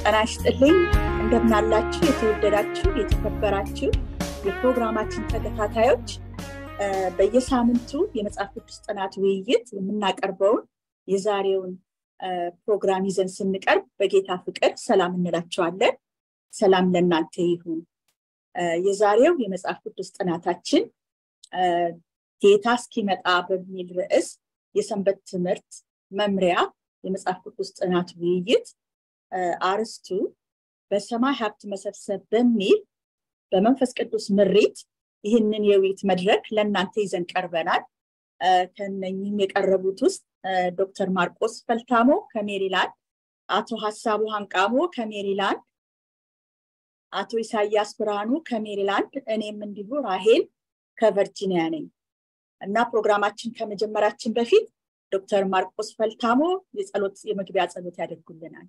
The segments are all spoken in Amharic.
ጤና ይስጥልኝ። እንደምናላችሁ የተወደዳችሁ የተከበራችሁ የፕሮግራማችን ተከታታዮች በየሳምንቱ የመጽሐፍ ቅዱስ ጥናት ውይይት የምናቀርበውን የዛሬውን ፕሮግራም ይዘን ስንቀርብ በጌታ ፍቅር ሰላም እንላቸዋለን። ሰላም ለእናንተ ይሁን። የዛሬው የመጽሐፍ ቅዱስ ጥናታችን ጌታ እስኪመጣ በሚል ርዕስ የሰንበት ትምህርት መምሪያ የመጽሐፍ ቅዱስ ጥናት ውይይት አርስቱ በሰማይ ሀብት መሰብሰብ በሚል በመንፈስ ቅዱስ ምሪት ይህንን የውይይት መድረክ ለእናንተ ይዘን ቀርበናል። ከነኝም የቀረቡት ውስጥ ዶክተር ማርቆስ ፈልታሞ ከሜሪላንድ፣ አቶ ሀሳቡ ሀንቃሞ ከሜሪላንድ፣ አቶ ኢሳያስ ብርሃኑ ከሜሪላንድ፣ እኔም እንዲሁ ራሄል ከቨርጂኒያ ነኝ እና ፕሮግራማችን ከመጀመራችን በፊት ዶክተር ማርቆስ ፈልታሞ የጸሎት የመግቢያ ጸሎት ያደርጉልናል።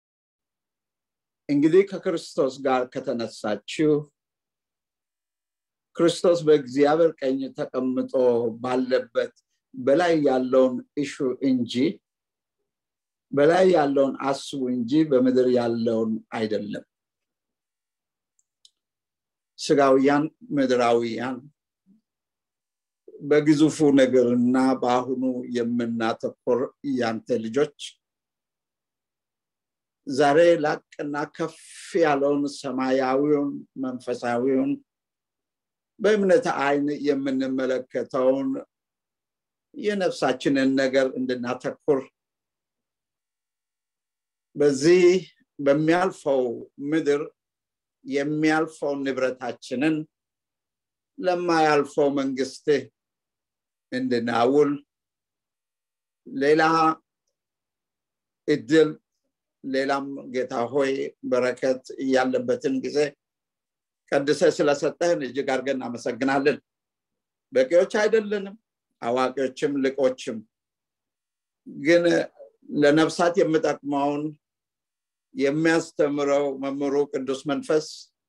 እንግዲህ ከክርስቶስ ጋር ከተነሳችው ክርስቶስ በእግዚአብሔር ቀኝ ተቀምጦ ባለበት በላይ ያለውን እሹ እንጂ በላይ ያለውን አስቡ እንጂ በምድር ያለውን አይደለም። ስጋውያን ምድራዊያን በግዙፉ ነገርና በአሁኑ የምናተኮር ያንተ ልጆች ዛሬ ላቅና ከፍ ያለውን ሰማያዊውን መንፈሳዊውን በእምነት አይን የምንመለከተውን የነፍሳችንን ነገር እንድናተኩር በዚህ በሚያልፈው ምድር የሚያልፈው ንብረታችንን ለማያልፈው መንግስትህ እንድናውል ሌላ እድል ሌላም ጌታ ሆይ በረከት ያለበትን ጊዜ ቀድሰ ስለሰጠህን እጅግ አድርገን እናመሰግናለን። በቂዎች አይደለንም፣ አዋቂዎችም ልቆችም፣ ግን ለነፍሳት የምጠቅመውን የሚያስተምረው መምህሩ ቅዱስ መንፈስ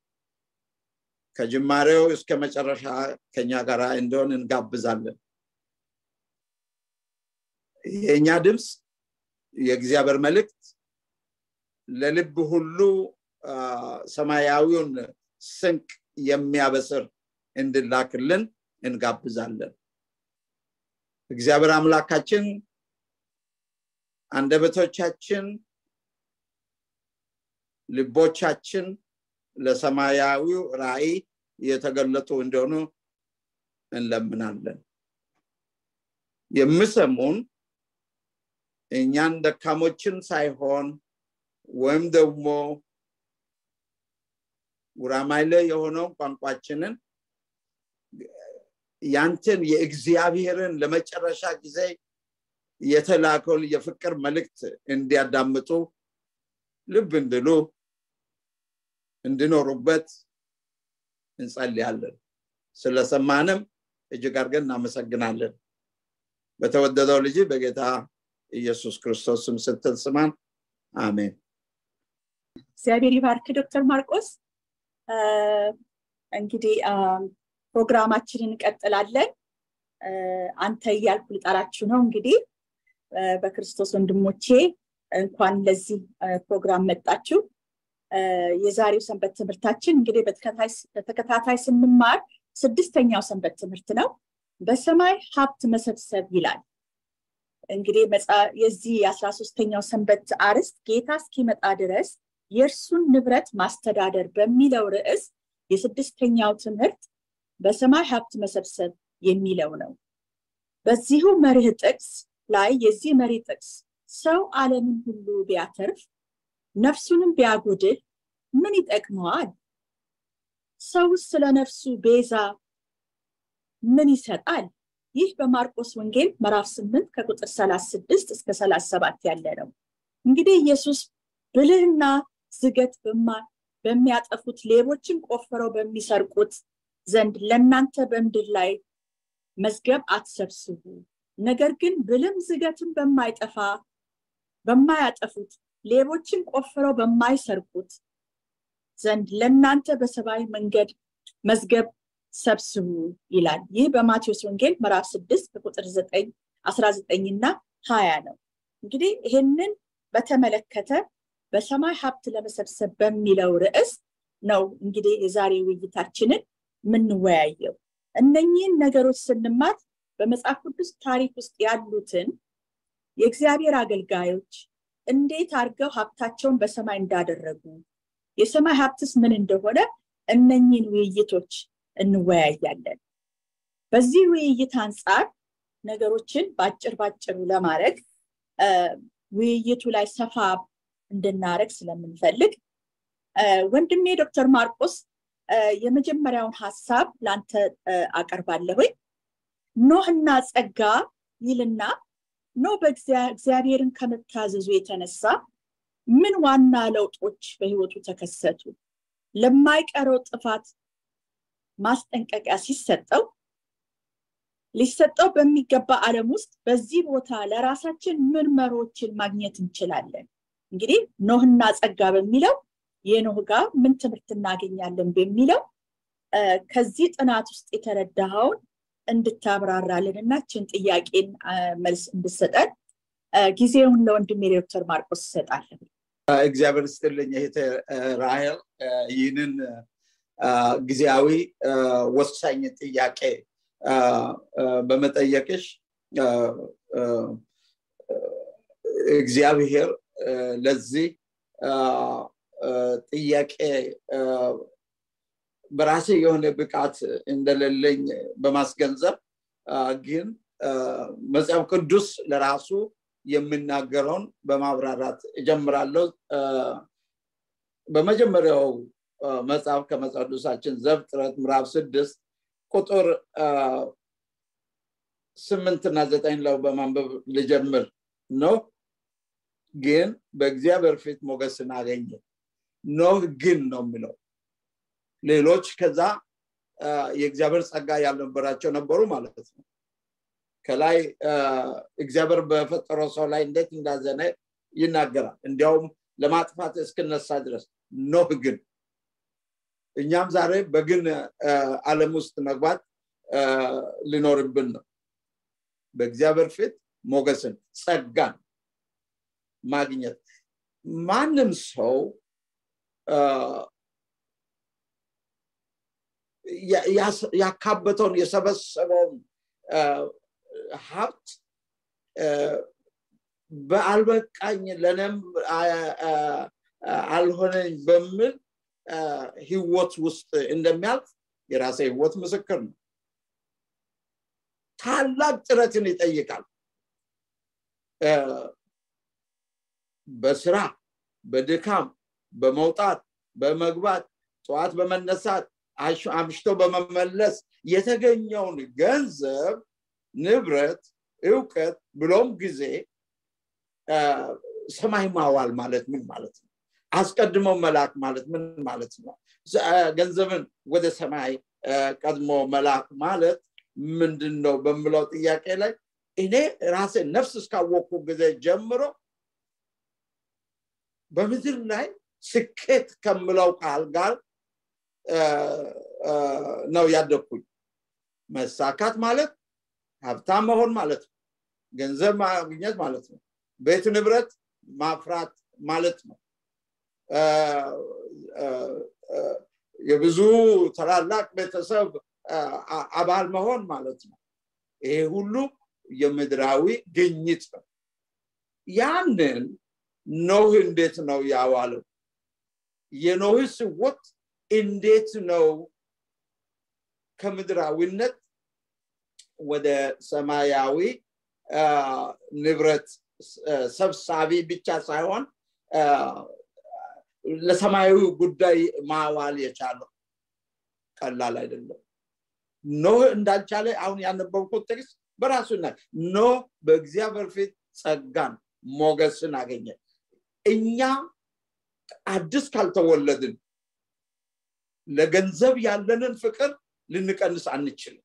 ከጅማሬው እስከ መጨረሻ ከኛ ጋር እንደሆን እንጋብዛለን። የእኛ ድምፅ የእግዚአብሔር መልእክት ለልብ ሁሉ ሰማያዊውን ስንቅ የሚያበስር እንድላክልን እንጋብዛለን። እግዚአብሔር አምላካችን አንደበቶቻችን፣ ልቦቻችን ለሰማያዊው ራእይ የተገለጡ እንደሆኑ እንለምናለን። የምሰሙን እኛን ደካሞችን ሳይሆን ወይም ደግሞ ጉራማይለ የሆነው ቋንቋችንን ያንተን የእግዚአብሔርን ለመጨረሻ ጊዜ የተላከውን የፍቅር መልእክት እንዲያዳምጡ ልብ እንድሉ እንድኖሩበት እንጸልያለን። ስለሰማንም እጅግ አድርገን እናመሰግናለን። በተወደደው ልጅ በጌታ ኢየሱስ ክርስቶስ ስም ስትል ስማን። አሜን። እግዚአብሔር ይባርክ ዶክተር ማርቆስ። እንግዲህ ፕሮግራማችንን እንቀጥላለን። አንተ እያልኩ ልጠራችሁ ነው። እንግዲህ በክርስቶስ ወንድሞቼ እንኳን ለዚህ ፕሮግራም መጣችሁ። የዛሬው ሰንበት ትምህርታችን እንግዲህ በተከታታይ ስንማር ስድስተኛው ሰንበት ትምህርት ነው። በሰማይ ሀብት መሰብሰብ ይላል። እንግዲህ የዚህ የአስራ ሶስተኛው ሰንበት አርዕስት ጌታ እስኪመጣ ድረስ የእርሱን ንብረት ማስተዳደር በሚለው ርዕስ የስድስተኛው ትምህርት በሰማይ ሀብት መሰብሰብ የሚለው ነው። በዚሁ መርህ ጥቅስ ላይ የዚህ መሪ ጥቅስ ሰው ዓለምን ሁሉ ቢያተርፍ ነፍሱንም ቢያጎድል ምን ይጠቅመዋል? ሰውስ ስለ ነፍሱ ቤዛ ምን ይሰጣል? ይህ በማርቆስ ወንጌል ምዕራፍ 8 ከቁጥር 36 እስከ 37 ያለ ነው። እንግዲህ ኢየሱስ ብልህና ዝገት በሚያጠፉት ሌቦችን ቆፍረው በሚሰርቁት ዘንድ ለእናንተ በምድር ላይ መዝገብ አትሰብስቡ፣ ነገር ግን ብልም ዝገትን በማይጠፋ በማያጠፉት ሌቦችን ቆፍረው በማይሰርቁት ዘንድ ለእናንተ በሰማይ መንገድ መዝገብ ሰብስቡ ይላል። ይህ በማቴዎስ ወንጌል ምዕራፍ ስድስት ከቁጥር ዘጠኝ አስራ ዘጠኝ እና ሀያ ነው። እንግዲህ ይህንን በተመለከተ በሰማይ ሀብት ለመሰብሰብ በሚለው ርዕስ ነው እንግዲህ የዛሬ ውይይታችንን የምንወያየው እነኚህን ነገሮች ስንማር በመጽሐፍ ቅዱስ ታሪክ ውስጥ ያሉትን የእግዚአብሔር አገልጋዮች እንዴት አድርገው ሀብታቸውን በሰማይ እንዳደረጉ የሰማይ ሀብትስ ምን እንደሆነ እነኚህን ውይይቶች እንወያያለን በዚህ ውይይት አንጻር ነገሮችን በአጭር ባጭሩ ለማድረግ ውይይቱ ላይ ሰፋ እንድናረግ ስለምንፈልግ ወንድሜ ዶክተር ማርቆስ የመጀመሪያውን ሀሳብ ለአንተ አቀርባለሁኝ ኖህና ጸጋ ይልና ኖህ በእግዚአብሔርን ከመታዘዙ የተነሳ ምን ዋና ለውጦች በህይወቱ ተከሰቱ ለማይቀረው ጥፋት ማስጠንቀቂያ ሲሰጠው ሊሰጠው በሚገባ ዓለም ውስጥ በዚህ ቦታ ለራሳችን ምን መሮችን ማግኘት እንችላለን እንግዲህ ኖህና ጸጋ በሚለው የኖህ ጋር ምን ትምህርት እናገኛለን በሚለው ከዚህ ጥናት ውስጥ የተረዳኸውን እንድታብራራልን እና ችን ጥያቄን መልስ እንድሰጠን ጊዜውን ለወንድሜ ዶክተር ማርቆስ ይሰጣለን እግዚአብሔር ስጥልኝ እህቴ ራሄል ይህንን ጊዜያዊ ወሳኝ ጥያቄ በመጠየቅሽ እግዚአብሔር ለዚህ ጥያቄ በራሴ የሆነ ብቃት እንደሌለኝ በማስገንዘብ ግን መጽሐፍ ቅዱስ ለራሱ የምናገረውን በማብራራት እጀምራለሁ በመጀመሪያው መጽሐፍ ከመጽሐፍ ቅዱሳችን ዘፍጥረት ምዕራፍ ስድስት ቁጥር ስምንት እና ዘጠኝ ለው በማንበብ ልጀምር ነው ግን በእግዚአብሔር ፊት ሞገስን አገኘ ኖህ ግን ነው የሚለው ሌሎች ከዛ የእግዚአብሔር ጸጋ ያልነበራቸው ነበሩ ማለት ነው ከላይ እግዚአብሔር በፈጠረው ሰው ላይ እንዴት እንዳዘነ ይናገራል እንዲያውም ለማጥፋት እስክነሳ ድረስ ኖህ ግን እኛም ዛሬ በግን አለም ውስጥ መግባት ሊኖርብን ነው በእግዚአብሔር ፊት ሞገስን ጸጋን ማግኘት ማንም ሰው ያካበተውን የሰበሰበውን ሀብት በአልበቃኝ ለነም አልሆነኝ በሚል ህይወት ውስጥ እንደሚያልፍ የራሴ ህይወት ምስክር ነው ታላቅ ጥረትን ይጠይቃል በስራ በድካም በመውጣት በመግባት ጠዋት በመነሳት አምሽቶ በመመለስ የተገኘውን ገንዘብ ንብረት እውቀት ብሎም ጊዜ ሰማይ ማዋል ማለት ምን ማለት ነው አስቀድሞ መላክ ማለት ምን ማለት ነው ገንዘብን ወደ ሰማይ ቀድሞ መላክ ማለት ምንድን ነው በምለው ጥያቄ ላይ እኔ ራሴ ነፍስ እስካወቅኩ ጊዜ ጀምሮ በምድር ላይ ስኬት ከምለው ቃል ጋር ነው ያደግኩኝ መሳካት ማለት ሀብታም መሆን ማለት ነው ገንዘብ ማግኘት ማለት ነው ቤት ንብረት ማፍራት ማለት ነው የብዙ ታላላቅ ቤተሰብ አባል መሆን ማለት ነው ይሄ ሁሉ የምድራዊ ግኝት ነው ያንን ኖህ እንዴት ነው ያዋለው የኖህ ስወት እንዴት ነው ከምድራዊነት ወደ ሰማያዊ ንብረት ሰብሳቢ ብቻ ሳይሆን ለሰማያዊ ጉዳይ ማዋል የቻለው ቀላል አይደለም ኖህ እንዳልቻለ አሁን ያነበብኩት ጥቅስ በራሱ ና ኖህ በእግዚአብሔር ፊት ጸጋን ሞገስን አገኘ እኛ አዲስ ካልተወለድን ለገንዘብ ያለንን ፍቅር ልንቀንስ አንችልም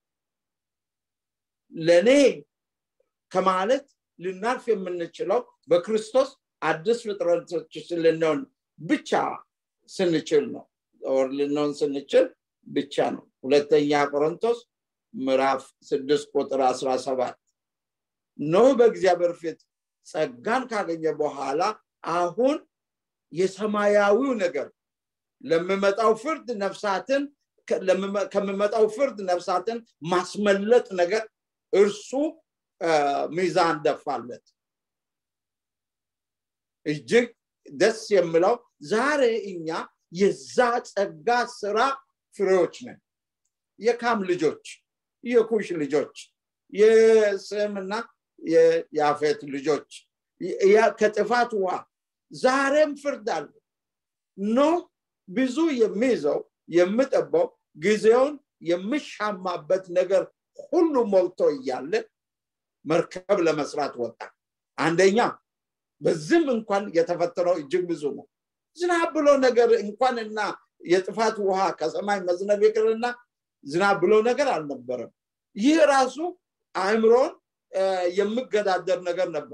ለእኔ ከማለት ልናልፍ የምንችለው በክርስቶስ አዲስ ፍጥረቶች ልንሆን ብቻ ስንችል ነው ወር ልንሆን ስንችል ብቻ ነው ሁለተኛ ቆሮንቶስ ምዕራፍ ስድስት ቁጥር አስራ ሰባት ኖህ በእግዚአብሔር ፊት ጸጋን ካገኘ በኋላ አሁን የሰማያዊው ነገር ለምመጣው ፍርድ ነፍሳትን ከምመጣው ፍርድ ነፍሳትን ማስመለጥ ነገር እርሱ ሚዛን ደፋለት እጅግ ደስ የምለው ዛሬ እኛ የዛ ጸጋ ስራ ፍሬዎች ነን የካም ልጆች የኩሽ ልጆች የስምና የያፌት ልጆች ከጥፋት ውሃ ዛሬም ፍርድ አለ ኖ ብዙ የሚይዘው የምጠባው ጊዜውን የምሻማበት ነገር ሁሉ ሞልቶ እያለ መርከብ ለመስራት ወጣ አንደኛ በዝም እንኳን የተፈጠረው እጅግ ብዙ ነው ዝናብ ብሎ ነገር እንኳንና የጥፋት ውሃ ከሰማይ መዝነብ ይቅርና ዝናብ ብሎ ነገር አልነበረም ይህ ራሱ አእምሮን የምገዳደር ነገር ነበረ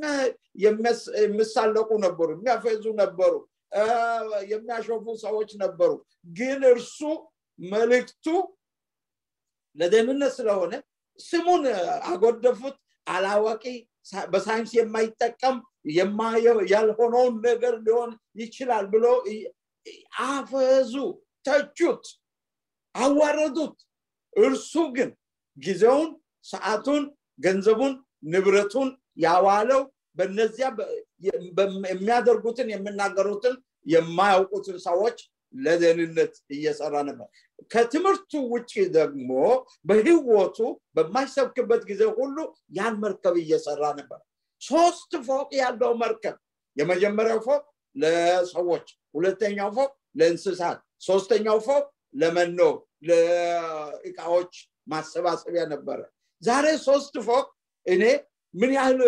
የሚሳለቁ ነበሩ የሚያፈዙ ነበሩ የሚያሾፉ ሰዎች ነበሩ ግን እርሱ መልእክቱ ለደህንነት ስለሆነ ስሙን አጎደፉት አላዋቂ በሳይንስ የማይጠቀም ያልሆነውን ነገር ሊሆን ይችላል ብሎ አፈዙ ተቹት አዋረዱት እርሱ ግን ጊዜውን ሰዓቱን ገንዘቡን ንብረቱን ያዋለው በነዚያ የሚያደርጉትን የሚናገሩትን የማያውቁትን ሰዎች ለደህንነት እየሰራ ነበር ከትምህርቱ ውጭ ደግሞ በህይወቱ በማይሰብክበት ጊዜ ሁሉ ያን መርከብ እየሰራ ነበር ሶስት ፎቅ ያለው መርከብ የመጀመሪያው ፎቅ ለሰዎች ሁለተኛው ፎቅ ለእንስሳት ሶስተኛው ፎቅ ለመኖ ለእቃዎች ማሰባሰቢያ ነበረ ዛሬ ሶስት ፎቅ እኔ ምን ያህል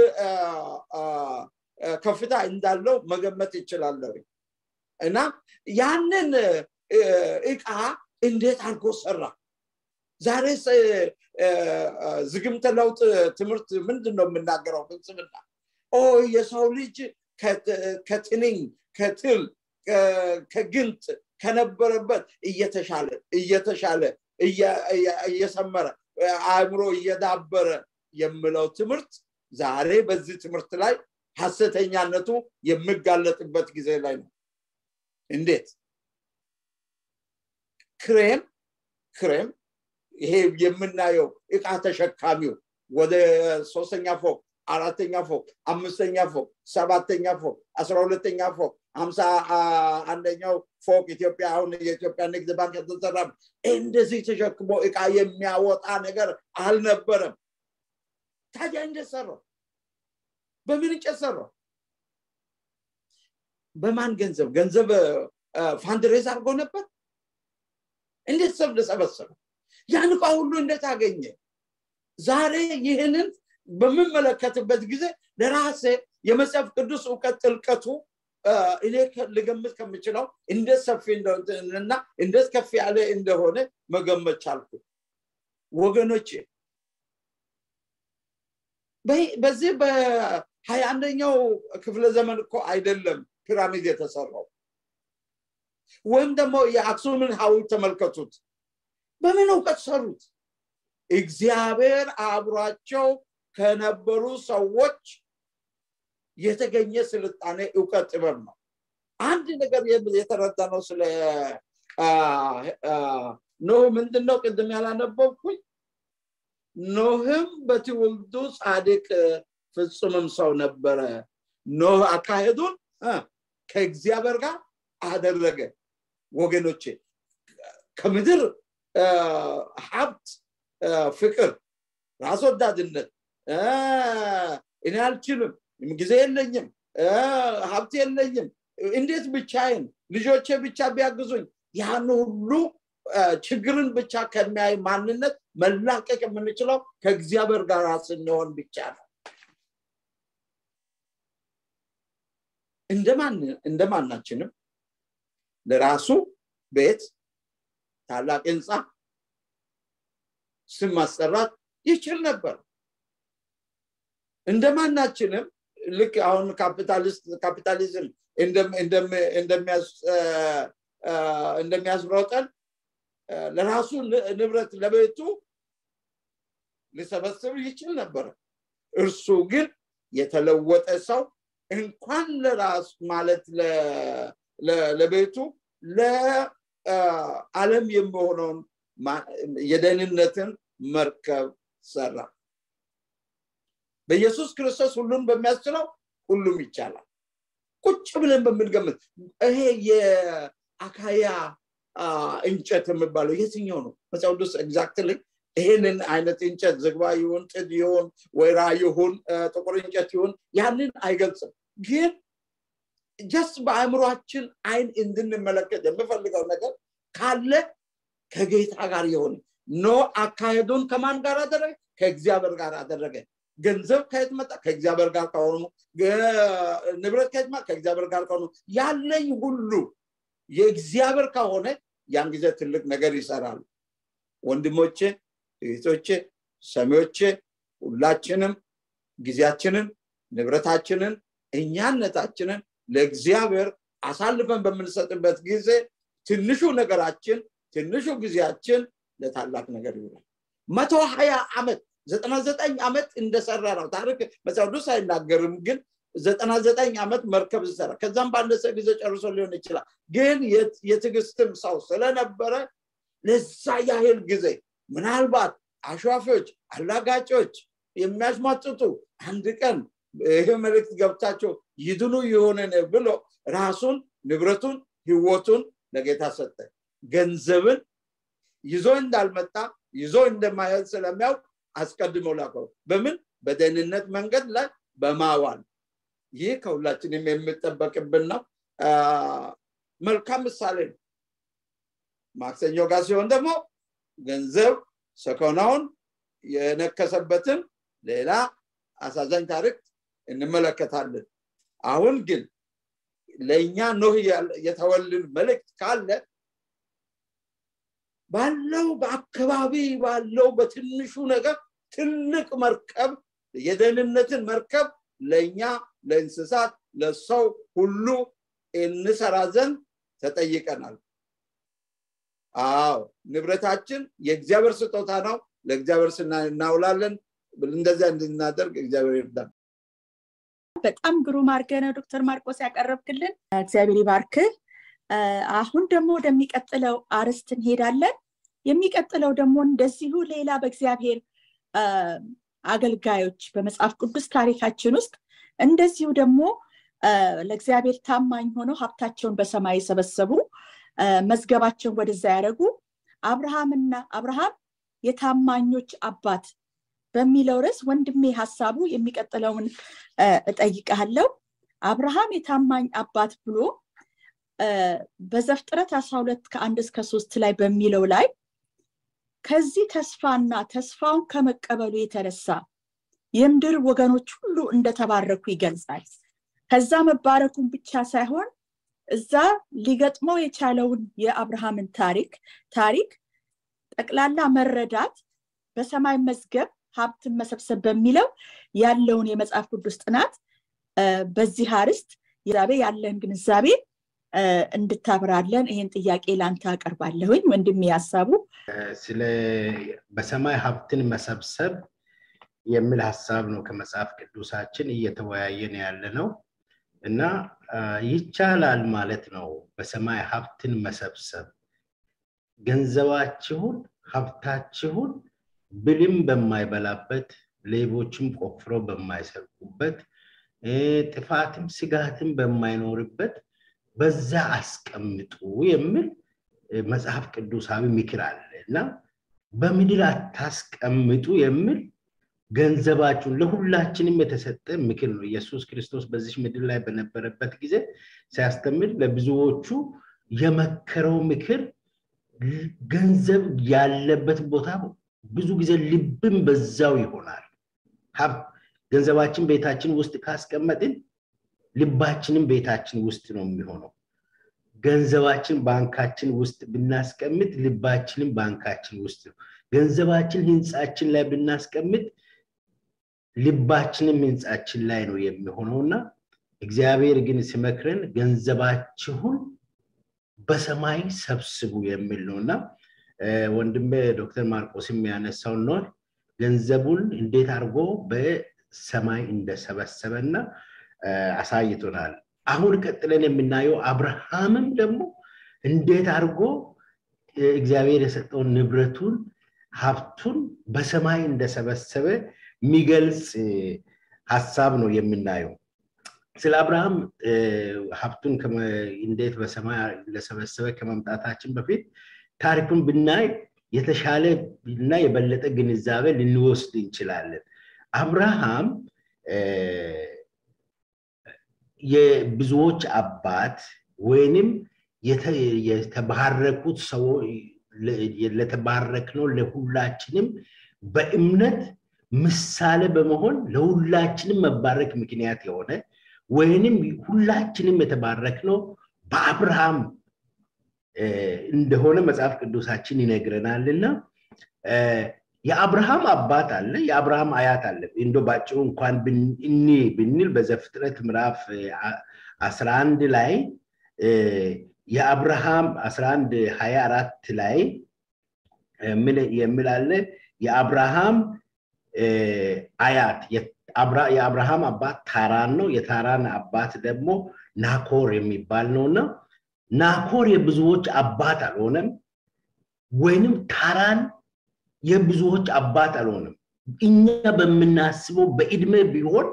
ከፍታ እንዳለው መገመት ይችላለሁ እና ያንን እቃ እንዴት አድርጎ ሰራ ዛሬ ዝግምተ ለውጥ ትምህርት ምንድን ነው የምናገረው ፍልስምና ኦ የሰው ልጅ ከትንኝ ከትል ከግንጥ ከነበረበት እየተሻለ እየተሻለ እየሰመረ አእምሮ እየዳበረ የምለው ትምህርት ዛሬ በዚህ ትምህርት ላይ ሀሰተኛነቱ የሚጋለጥበት ጊዜ ላይ ነው እንዴት ክሬም ክሬም ይሄ የምናየው እቃ ተሸካሚው ወደ ሶስተኛ ፎቅ አራተኛ ፎቅ አምስተኛ ፎቅ ሰባተኛ ፎቅ አስራ ሁለተኛ ፎቅ ሀምሳ አንደኛው ፎቅ ኢትዮጵያ አሁን የኢትዮጵያ ንግድ ባንክ የተሰራ እንደዚህ ተሸክሞ እቃ የሚያወጣ ነገር አልነበረም ታዲያ እንዴት ሰራው በምን እንጨት ሰራው በማን ገንዘብ ገንዘብ ፋንድሬዝ አድርጎ ነበር እንዴት ሰብ ሰበሰበ ያን እቃ ሁሉ እንዴት አገኘ ዛሬ ይህንን በምመለከትበት ጊዜ ለራሴ የመጽሐፍ ቅዱስ እውቀት ጥልቀቱ እኔ ልገምት ከምችለው እንዴት ሰፊ እና እንዴት ከፍ ያለ እንደሆነ መገመት ቻልኩ ወገኖቼ በዚህ በሀያ አንደኛው ክፍለ ዘመን እኮ አይደለም ፒራሚድ የተሰራው ወይም ደግሞ የአክሱምን ሀውልት ተመልከቱት በምን እውቀት ሰሩት እግዚአብሔር አብሯቸው ከነበሩ ሰዎች የተገኘ ስልጣኔ እውቀት ጥበብ ነው አንድ ነገር የተረዳ ነው ስለ ኖህ ምንድነው ቅድም ያላነበብኩኝ ኖህም በትውልዱ ጻድቅ ፍጹምም ሰው ነበረ ኖህ አካሄዱን ከእግዚአብሔር ጋር አደረገ ወገኖቼ ከምድር ሀብት ፍቅር ራስ ወዳድነት እኔ አልችልም ጊዜ የለኝም ሀብት የለኝም እንዴት ብቻዬን ልጆቼ ብቻ ቢያግዙኝ ያን ሁሉ ችግርን ብቻ ከሚያይ ማንነት መላቀቅ የምንችለው ከእግዚአብሔር ጋር ስንሆን ብቻ ነው እንደማናችንም ለራሱ ቤት ታላቅ ህንፃ ስም ማስጠራት ይችል ነበር እንደማናችንም ልክ አሁን ካፒታሊዝም እንደሚያስሮጠን ለራሱ ንብረት ለቤቱ ሊሰበስብ ይችል ነበር እርሱ ግን የተለወጠ ሰው እንኳን ለራስ ማለት ለቤቱ ለዓለም የሚሆነውን የደህንነትን መርከብ ሰራ በኢየሱስ ክርስቶስ ሁሉን በሚያስችለው ሁሉም ይቻላል ቁጭ ብለን በምንገምት ይሄ የአካያ እንጨት የሚባለው የትኛው ነው መጽሐፍ ቅዱስ ኤግዛክትሊ ይህንን አይነት እንጨት ዝግባ ይሁን ጥድ ይሁን ወይራ ይሁን ጥቁር እንጨት ይሁን ያንን አይገልጽም ግን ጀስት በአእምሯችን አይን እንድንመለከት የምፈልገው ነገር ካለ ከጌታ ጋር የሆነ ኖ አካሄዱን ከማን ጋር አደረገ ከእግዚአብሔር ጋር አደረገ ገንዘብ ከየት መጣ ከእግዚአብሔር ጋር ከሆኑ ንብረት ከየት መጣ ከእግዚአብሔር ጋር ከሆኑ ያለኝ ሁሉ የእግዚአብሔር ከሆነ ያን ጊዜ ትልቅ ነገር ይሰራሉ ወንድሞቼ እህቶቼ ሰሚዎቼ ሁላችንም ጊዜያችንን ንብረታችንን እኛነታችንን ለእግዚአብሔር አሳልፈን በምንሰጥበት ጊዜ ትንሹ ነገራችን ትንሹ ጊዜያችን ለታላቅ ነገር ይውላል መቶ ሀያ ዓመት ዘጠና ዘጠኝ ዓመት እንደሰራ ነው ታሪክ መጽሐፍ ቅዱስ አይናገርም ግን ዘጠና ዘጠኝ ዓመት መርከብ ሲሰራ ከዛም ባነሰ ጊዜ ጨርሶ ሊሆን ይችላል ግን የትዕግስትም ሰው ስለነበረ ለዛ ያህል ጊዜ ምናልባት አሸዋፊዎች አላጋጮች የሚያስማጥጡ አንድ ቀን ይህ መልእክት ገብታቸው ይድኑ የሆነን ብሎ ራሱን ንብረቱን ህይወቱን ለጌታ ሰጠ ገንዘብን ይዞ እንዳልመጣ ይዞ እንደማያል ስለሚያውቅ አስቀድሞ ላከው በምን በደህንነት መንገድ ላይ በማዋል ይህ ከሁላችንም የሚጠበቅብን ነው መልካም ምሳሌ ነው ማክሰኞ ጋር ሲሆን ደግሞ ገንዘብ ሰኮናውን የነከሰበትን ሌላ አሳዛኝ ታሪክ እንመለከታለን አሁን ግን ለእኛ ኖህ የተወልን መልእክት ካለ ባለው በአካባቢ ባለው በትንሹ ነገር ትልቅ መርከብ የደህንነትን መርከብ ለእኛ ለእንስሳት ለሰው ሁሉ እንሰራ ዘንድ ተጠይቀናል አዎ ንብረታችን የእግዚአብሔር ስጦታ ነው ለእግዚአብሔር ስና እናውላለን እንደዚያ እንድናደርግ እግዚአብሔር ይርዳል በጣም ግሩም አድርገ ነው ዶክተር ማርቆስ ያቀረብክልን እግዚአብሔር ይባርክ አሁን ደግሞ ወደሚቀጥለው አርስት እንሄዳለን የሚቀጥለው ደግሞ እንደዚሁ ሌላ በእግዚአብሔር አገልጋዮች በመጽሐፍ ቅዱስ ታሪካችን ውስጥ እንደዚሁ ደግሞ ለእግዚአብሔር ታማኝ ሆነው ሀብታቸውን በሰማይ የሰበሰቡ መዝገባቸውን ወደዛ ያደረጉ አብርሃምና አብርሃም የታማኞች አባት በሚለው ርዕስ ወንድሜ ሀሳቡ የሚቀጥለውን እጠይቃለው አብርሃም የታማኝ አባት ብሎ በዘፍጥረት አስራ ሁለት ከአንድ እስከ ሶስት ላይ በሚለው ላይ ከዚህ ተስፋና ተስፋውን ከመቀበሉ የተነሳ የምድር ወገኖች ሁሉ እንደተባረኩ ይገልጻል ከዛ መባረኩን ብቻ ሳይሆን እዛ ሊገጥመው የቻለውን የአብርሃምን ታሪክ ታሪክ ጠቅላላ መረዳት በሰማይ መዝገብ ሀብትን መሰብሰብ በሚለው ያለውን የመጽሐፍ ቅዱስ ጥናት በዚህ አርስት ዛቤ ያለን ግንዛቤ እንድታብራለን ይህን ጥያቄ ላንተ አቀርባለሁኝ ወንድም ያሳቡ ስለ በሰማይ ሀብትን መሰብሰብ የሚል ሀሳብ ነው ከመጽሐፍ ቅዱሳችን እየተወያየን ያለ ነው እና ይቻላል ማለት ነው በሰማይ ሀብትን መሰብሰብ ገንዘባችሁን ሀብታችሁን ብልም በማይበላበት ሌቦችም ቆፍሮ በማይሰርቁበት ጥፋትም ስጋትም በማይኖርበት በዛ አስቀምጡ የሚል መጽሐፍ ቅዱሳዊ ምክር አለ እና በምድር አታስቀምጡ የሚል ገንዘባችሁን ለሁላችንም የተሰጠ ምክር ነው ኢየሱስ ክርስቶስ በዚህ ምድር ላይ በነበረበት ጊዜ ሲያስተምር ለብዙዎቹ የመከረው ምክር ገንዘብ ያለበት ቦታ ብዙ ጊዜ ልብም በዛው ይሆናል ገንዘባችን ቤታችን ውስጥ ካስቀመጥን ልባችንም ቤታችን ውስጥ ነው የሚሆነው ገንዘባችን ባንካችን ውስጥ ብናስቀምጥ ልባችንም ባንካችን ውስጥ ነው ገንዘባችን ህንፃችን ላይ ብናስቀምጥ ልባችንም ህንፃችን ላይ ነው የሚሆነው እና እግዚአብሔር ግን ሲመክረን ገንዘባችሁን በሰማይ ሰብስቡ የሚል ነው እና ወንድሜ ዶክተር ማርቆስም ያነሳው ነው ገንዘቡን እንዴት አድርጎ በሰማይ እንደሰበሰበ እና አሳይቶናል። አሁን ቀጥለን የምናየው አብርሃምም ደግሞ እንዴት አድርጎ እግዚአብሔር የሰጠውን ንብረቱን ሀብቱን በሰማይ እንደሰበሰበ የሚገልጽ ሀሳብ ነው የምናየው። ስለ አብርሃም ሀብቱን እንዴት በሰማይ እንደሰበሰበ ከመምጣታችን በፊት ታሪኩን ብናይ የተሻለ እና የበለጠ ግንዛቤ ልንወስድ እንችላለን። አብርሃም የብዙዎች አባት ወይንም የተባረኩት ሰው ለተባረክነው ለሁላችንም በእምነት ምሳሌ በመሆን ለሁላችንም መባረክ ምክንያት የሆነ ወይንም ሁላችንም የተባረክነው በአብርሃም እንደሆነ መጽሐፍ ቅዱሳችን ይነግረናልና የአብርሃም አባት አለ፣ የአብርሃም አያት አለ። እንዶ ባጭሩ እንኳን እኒ ብንል በዘፍጥረት ምዕራፍ 11 ላይ የአብርሃም 11 24 ላይ የሚላለ የአብርሃም አያት የአብርሃም አባት ታራን ነው። የታራን አባት ደግሞ ናኮር የሚባል ነውና ናኮር የብዙዎች አባት አልሆነም፣ ወይንም ታራን የብዙዎች አባት አልሆነም። እኛ በምናስበው በእድሜ ቢሆን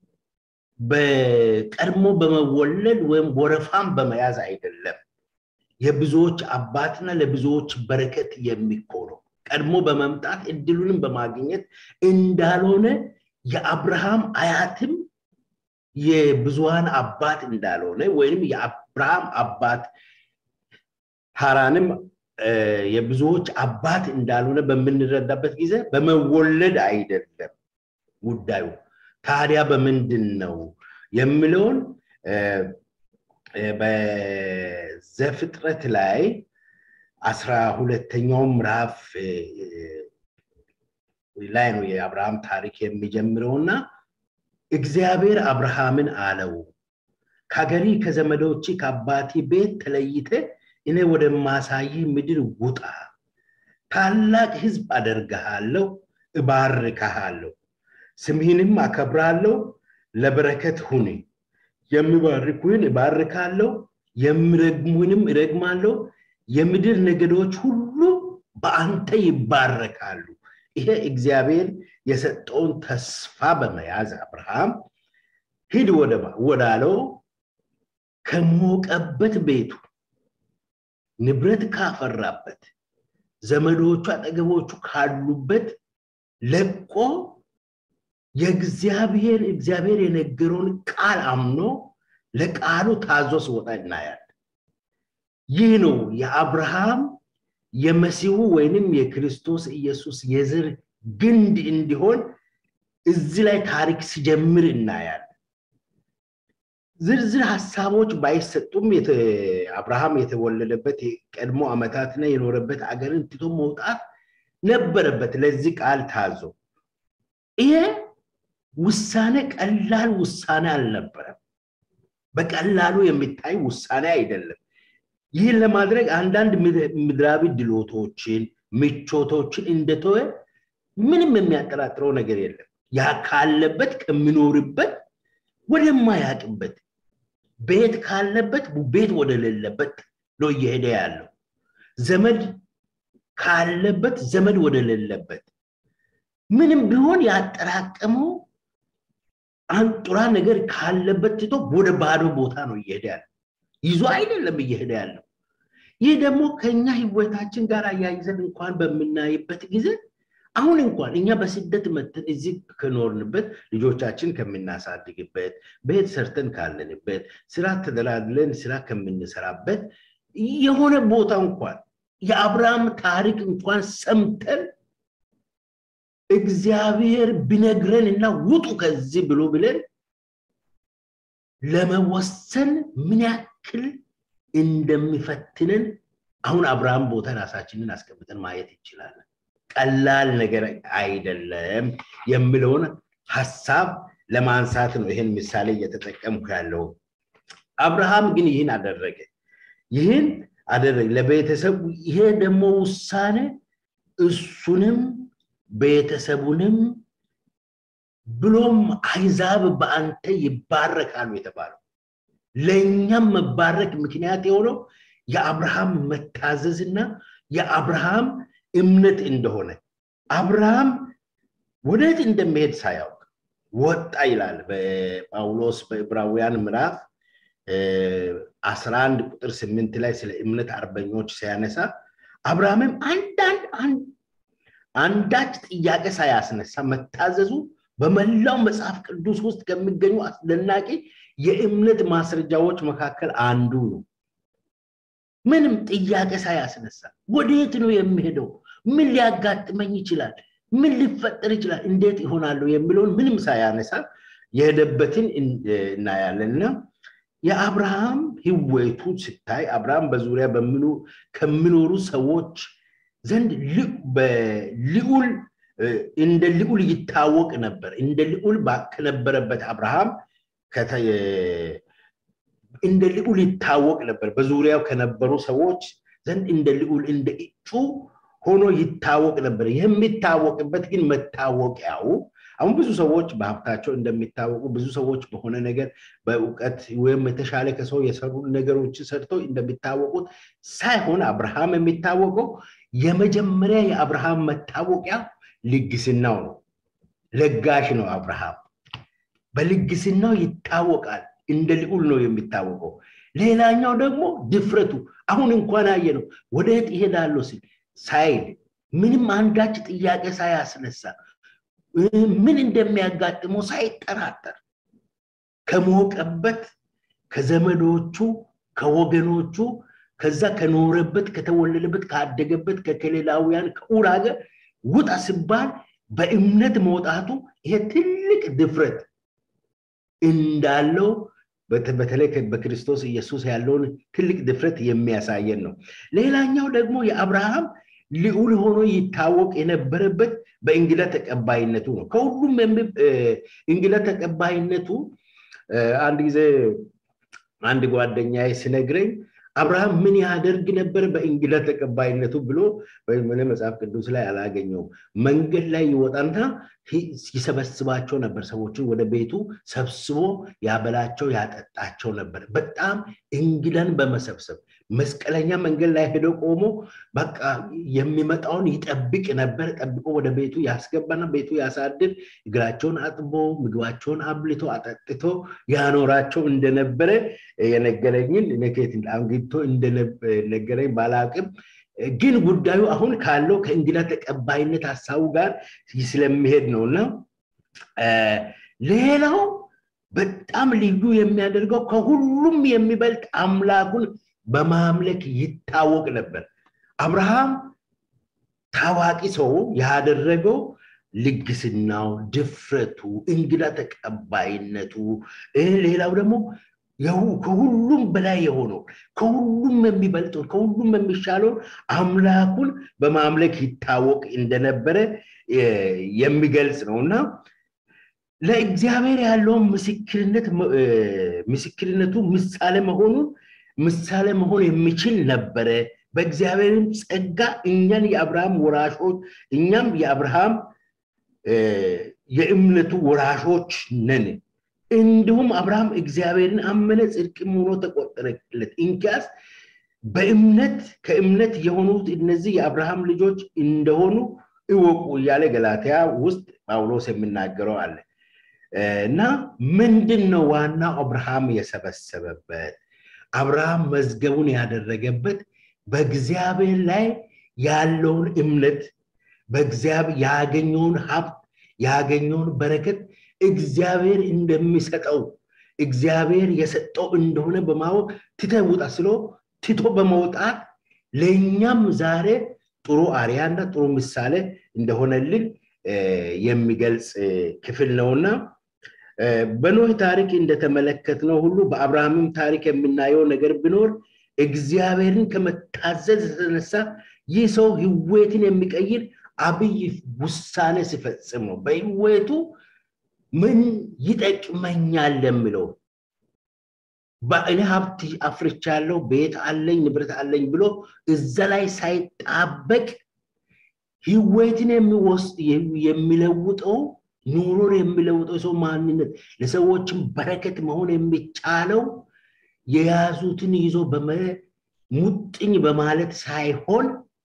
በቀድሞ በመወለድ ወይም ወረፋም በመያዝ አይደለም። የብዙዎች አባትና ለብዙዎች በረከት የሚኮነው ቀድሞ በመምጣት እድሉንም በማግኘት እንዳልሆነ የአብርሃም አያትም የብዙሃን አባት እንዳልሆነ ወይም የአብርሃም አባት ሃራንም የብዙዎች አባት እንዳልሆነ በምንረዳበት ጊዜ በመወለድ አይደለም ጉዳዩ። ታዲያ በምንድን ነው የሚለውን በዘፍጥረት ላይ አስራ ሁለተኛው ምዕራፍ ላይ ነው የአብርሃም ታሪክ የሚጀምረውና እግዚአብሔር አብርሃምን አለው ከሀገሪ ከዘመዶች ከአባቴ ቤት ተለይተ እኔ ወደማሳይ ምድር ውጣ፣ ታላቅ ህዝብ አደርግሃለሁ፣ እባርክሃለሁ፣ ስምህንም አከብራለሁ፣ ለበረከት ሁን። የሚባርኩህን እባርካለሁ፣ የሚረግሙህንም እረግማለሁ። የምድር ነገዶች ሁሉ በአንተ ይባረካሉ። ይሄ እግዚአብሔር የሰጠውን ተስፋ በመያዝ አብርሃም ሂድ ወዳለው ከሞቀበት ቤቱ ንብረት ካፈራበት ዘመዶቹ አጠገቦቹ ካሉበት ለቆ የእግዚአብሔር እግዚአብሔር የነገረውን ቃል አምኖ ለቃሉ ታዞ ሲወጣ እናያለን። ይህ ነው የአብርሃም የመሲሁ ወይንም የክርስቶስ ኢየሱስ የዘር ግንድ እንዲሆን እዚህ ላይ ታሪክ ሲጀምር እናያለን። ዝርዝር ሀሳቦች ባይሰጡም አብርሃም የተወለደበት የቀድሞ ዓመታትና የኖረበት አገርን ትቶ መውጣት ነበረበት ለዚህ ቃል ታዞ። ይሄ ውሳኔ ቀላል ውሳኔ አልነበረም። በቀላሉ የሚታይ ውሳኔ አይደለም። ይህን ለማድረግ አንዳንድ ምድራዊ ድሎቶችን፣ ምቾቶችን እንደተወ ምንም የሚያጠራጥረው ነገር የለም። ያ ካለበት ከሚኖርበት ወደማያቅበት ቤት ካለበት ቤት ወደሌለበት ነው እየሄደ ያለው። ዘመድ ካለበት ዘመድ ወደሌለበት ምንም ቢሆን ያጠራቀመው አንጡራ ነገር ካለበት ትቶ ወደ ባዶ ቦታ ነው እየሄደ ያለው። ይዞ አይደለም እየሄደ ያለው። ይህ ደግሞ ከኛ ህይወታችን ጋር አያይዘን እንኳን በምናይበት ጊዜ አሁን እንኳን እኛ በስደት መተን እዚህ ከኖርንበት ልጆቻችን ከምናሳድግበት ቤት ሰርተን ካለንበት ስራ ተደላድለን ስራ ከምንሰራበት የሆነ ቦታ እንኳን የአብርሃም ታሪክ እንኳን ሰምተን እግዚአብሔር ቢነግረን እና ውጡ ከዚህ ብሎ ብለን ለመወሰን ምን ያክል እንደሚፈትንን አሁን አብርሃም ቦታ ራሳችንን አስቀምጠን ማየት እንችላለን። ቀላል ነገር አይደለም የሚለውን ሀሳብ ለማንሳት ነው ይህን ምሳሌ እየተጠቀምኩ ያለው። አብርሃም ግን ይህን አደረገ። ይህን አደረገ ለቤተሰቡ። ይሄ ደግሞ ውሳኔ እሱንም ቤተሰቡንም ብሎም አይዛብ በአንተ ይባረካሉ የተባለው ለእኛም መባረክ ምክንያት የሆነው የአብርሃም መታዘዝና የአብርሃም እምነት እንደሆነ አብርሃም ወዴት እንደሚሄድ ሳያውቅ ወጣ ይላል በጳውሎስ በዕብራውያን ምዕራፍ 11 ቁጥር 8 ላይ ስለ እምነት አርበኞች ሲያነሳ አብርሃምም አንዳንድ አንዳች ጥያቄ ሳያስነሳ መታዘዙ በመላው መጽሐፍ ቅዱስ ውስጥ ከሚገኙ አስደናቂ የእምነት ማስረጃዎች መካከል አንዱ ነው ምንም ጥያቄ ሳያስነሳ ወዴት ነው የሚሄደው ምን ሊያጋጥመኝ ይችላል ምን ሊፈጠር ይችላል እንዴት ይሆናሉ የሚለውን ምንም ሳያነሳ የሄደበትን እናያለን እና የአብርሃም ህይወቱ ስታይ አብርሃም በዙሪያ ከሚኖሩ ሰዎች ዘንድ ልዑል እንደ ልዑል ይታወቅ ነበር እንደ ልዑል ከነበረበት አብርሃም እንደ ልዑል ይታወቅ ነበር በዙሪያው ከነበሩ ሰዎች ዘንድ እንደ ልዑል እንደ እጩ ሆኖ ይታወቅ ነበር የሚታወቅበት ግን መታወቂያው አሁን ብዙ ሰዎች በሀብታቸው እንደሚታወቁ ብዙ ሰዎች በሆነ ነገር በእውቀት ወይም የተሻለ ከሰው የሰሩ ነገሮችን ሰርተው እንደሚታወቁት ሳይሆን አብርሃም የሚታወቀው የመጀመሪያ የአብርሃም መታወቂያ ልግስናው ነው ለጋሽ ነው አብርሃም በልግስናው ይታወቃል እንደ ልዑል ነው የሚታወቀው ሌላኛው ደግሞ ድፍረቱ አሁን እንኳን አየ ነው ወደየት ይሄዳለሁ ሲል ሳይል ምንም አንዳች ጥያቄ ሳያስነሳ ምን እንደሚያጋጥመው ሳይጠራጠር ከሞቀበት ከዘመዶቹ ከወገኖቹ ከዛ ከኖረበት ከተወለደበት ካደገበት ከከሌላውያን ከኡር ሀገር ውጣ ሲባል በእምነት መውጣቱ ይሄ ትልቅ ድፍረት እንዳለው በተለይ በክርስቶስ ኢየሱስ ያለውን ትልቅ ድፍረት የሚያሳየን ነው ሌላኛው ደግሞ የአብርሃም ልዑል ሆኖ ይታወቅ የነበረበት በእንግዳ ተቀባይነቱ ነው ከሁሉም እንግዳ ተቀባይነቱ አንድ ጊዜ አንድ ጓደኛ ሲነግረኝ አብርሃም ምን ያደርግ ነበር በእንግዳ ተቀባይነቱ ብሎ ምን መጽሐፍ ቅዱስ ላይ አላገኘው መንገድ ላይ ይወጣና ይሰበስባቸው ነበር ሰዎችን ወደ ቤቱ ሰብስቦ ያበላቸው ያጠጣቸው ነበር በጣም እንግዳን በመሰብሰብ መስቀለኛ መንገድ ላይ ሄዶ ቆሞ በቃ የሚመጣውን ይጠብቅ ነበር ጠብቆ ወደ ቤቱ ያስገባና ቤቱ ያሳድር እግራቸውን አጥቦ ምግባቸውን አብልቶ አጠጥቶ ያኖራቸው እንደነበረ የነገረኝን ነኬት አንግቶ እንደነገረኝ ባላቅም ግን ጉዳዩ አሁን ካለው ከእንግዳ ተቀባይነት ሀሳቡ ጋር ስለሚሄድ ነው እና ሌላው በጣም ልዩ የሚያደርገው ከሁሉም የሚበልጥ አምላኩን በማምለክ ይታወቅ ነበር አብርሃም ታዋቂ ሰው ያደረገው ልግስናው ድፍረቱ እንግዳ ተቀባይነቱ ሌላው ደግሞ ከሁሉም በላይ የሆነው ከሁሉም የሚበልጠው ከሁሉም የሚሻለውን አምላኩን በማምለክ ይታወቅ እንደነበረ የሚገልጽ ነው እና ለእግዚአብሔር ያለውን ምስክርነት ምስክርነቱ ምሳሌ መሆኑን ምሳሌ መሆን የሚችል ነበረ በእግዚአብሔርም ጸጋ እኛን የአብርሃም ወራሾች እኛም የአብርሃም የእምነቱ ወራሾች ነን እንዲሁም አብርሃም እግዚአብሔርን አመነ ጽድቅም ሆኖ ተቆጠረለት እንኪያስ በእምነት ከእምነት የሆኑት እነዚህ የአብርሃም ልጆች እንደሆኑ እወቁ እያለ ገላትያ ውስጥ ጳውሎስ የሚናገረው አለ እና ምንድን ነው ዋናው አብርሃም የሰበሰበበት አብርሃም መዝገቡን ያደረገበት በእግዚአብሔር ላይ ያለውን እምነት በእግዚአብሔር ያገኘውን ሀብት ያገኘውን በረከት እግዚአብሔር እንደሚሰጠው እግዚአብሔር የሰጠው እንደሆነ በማወቅ ትተ ውጣ ስሎ ትቶ በመውጣት ለእኛም ዛሬ ጥሩ አርያና ጥሩ ምሳሌ እንደሆነልን የሚገልጽ ክፍል ነውና በኖህ ታሪክ እንደተመለከትነው ሁሉ በአብርሃምም ታሪክ የምናየው ነገር ቢኖር እግዚአብሔርን ከመታዘዝ የተነሳ ይህ ሰው ህይወትን የሚቀይር አብይ ውሳኔ ሲፈጽም ነው በህይወቱ ምን ይጠቅመኛል የሚለው በእኔ ሀብት አፍርቻለሁ ቤት አለኝ ንብረት አለኝ ብሎ እዛ ላይ ሳይጣበቅ ህይወትን የሚወስድ የሚለውጠው ኑሮን የሚለውጠው የሰው ማንነት ለሰዎችም በረከት መሆን የሚቻለው የያዙትን ይዞ ሙጥኝ በማለት ሳይሆን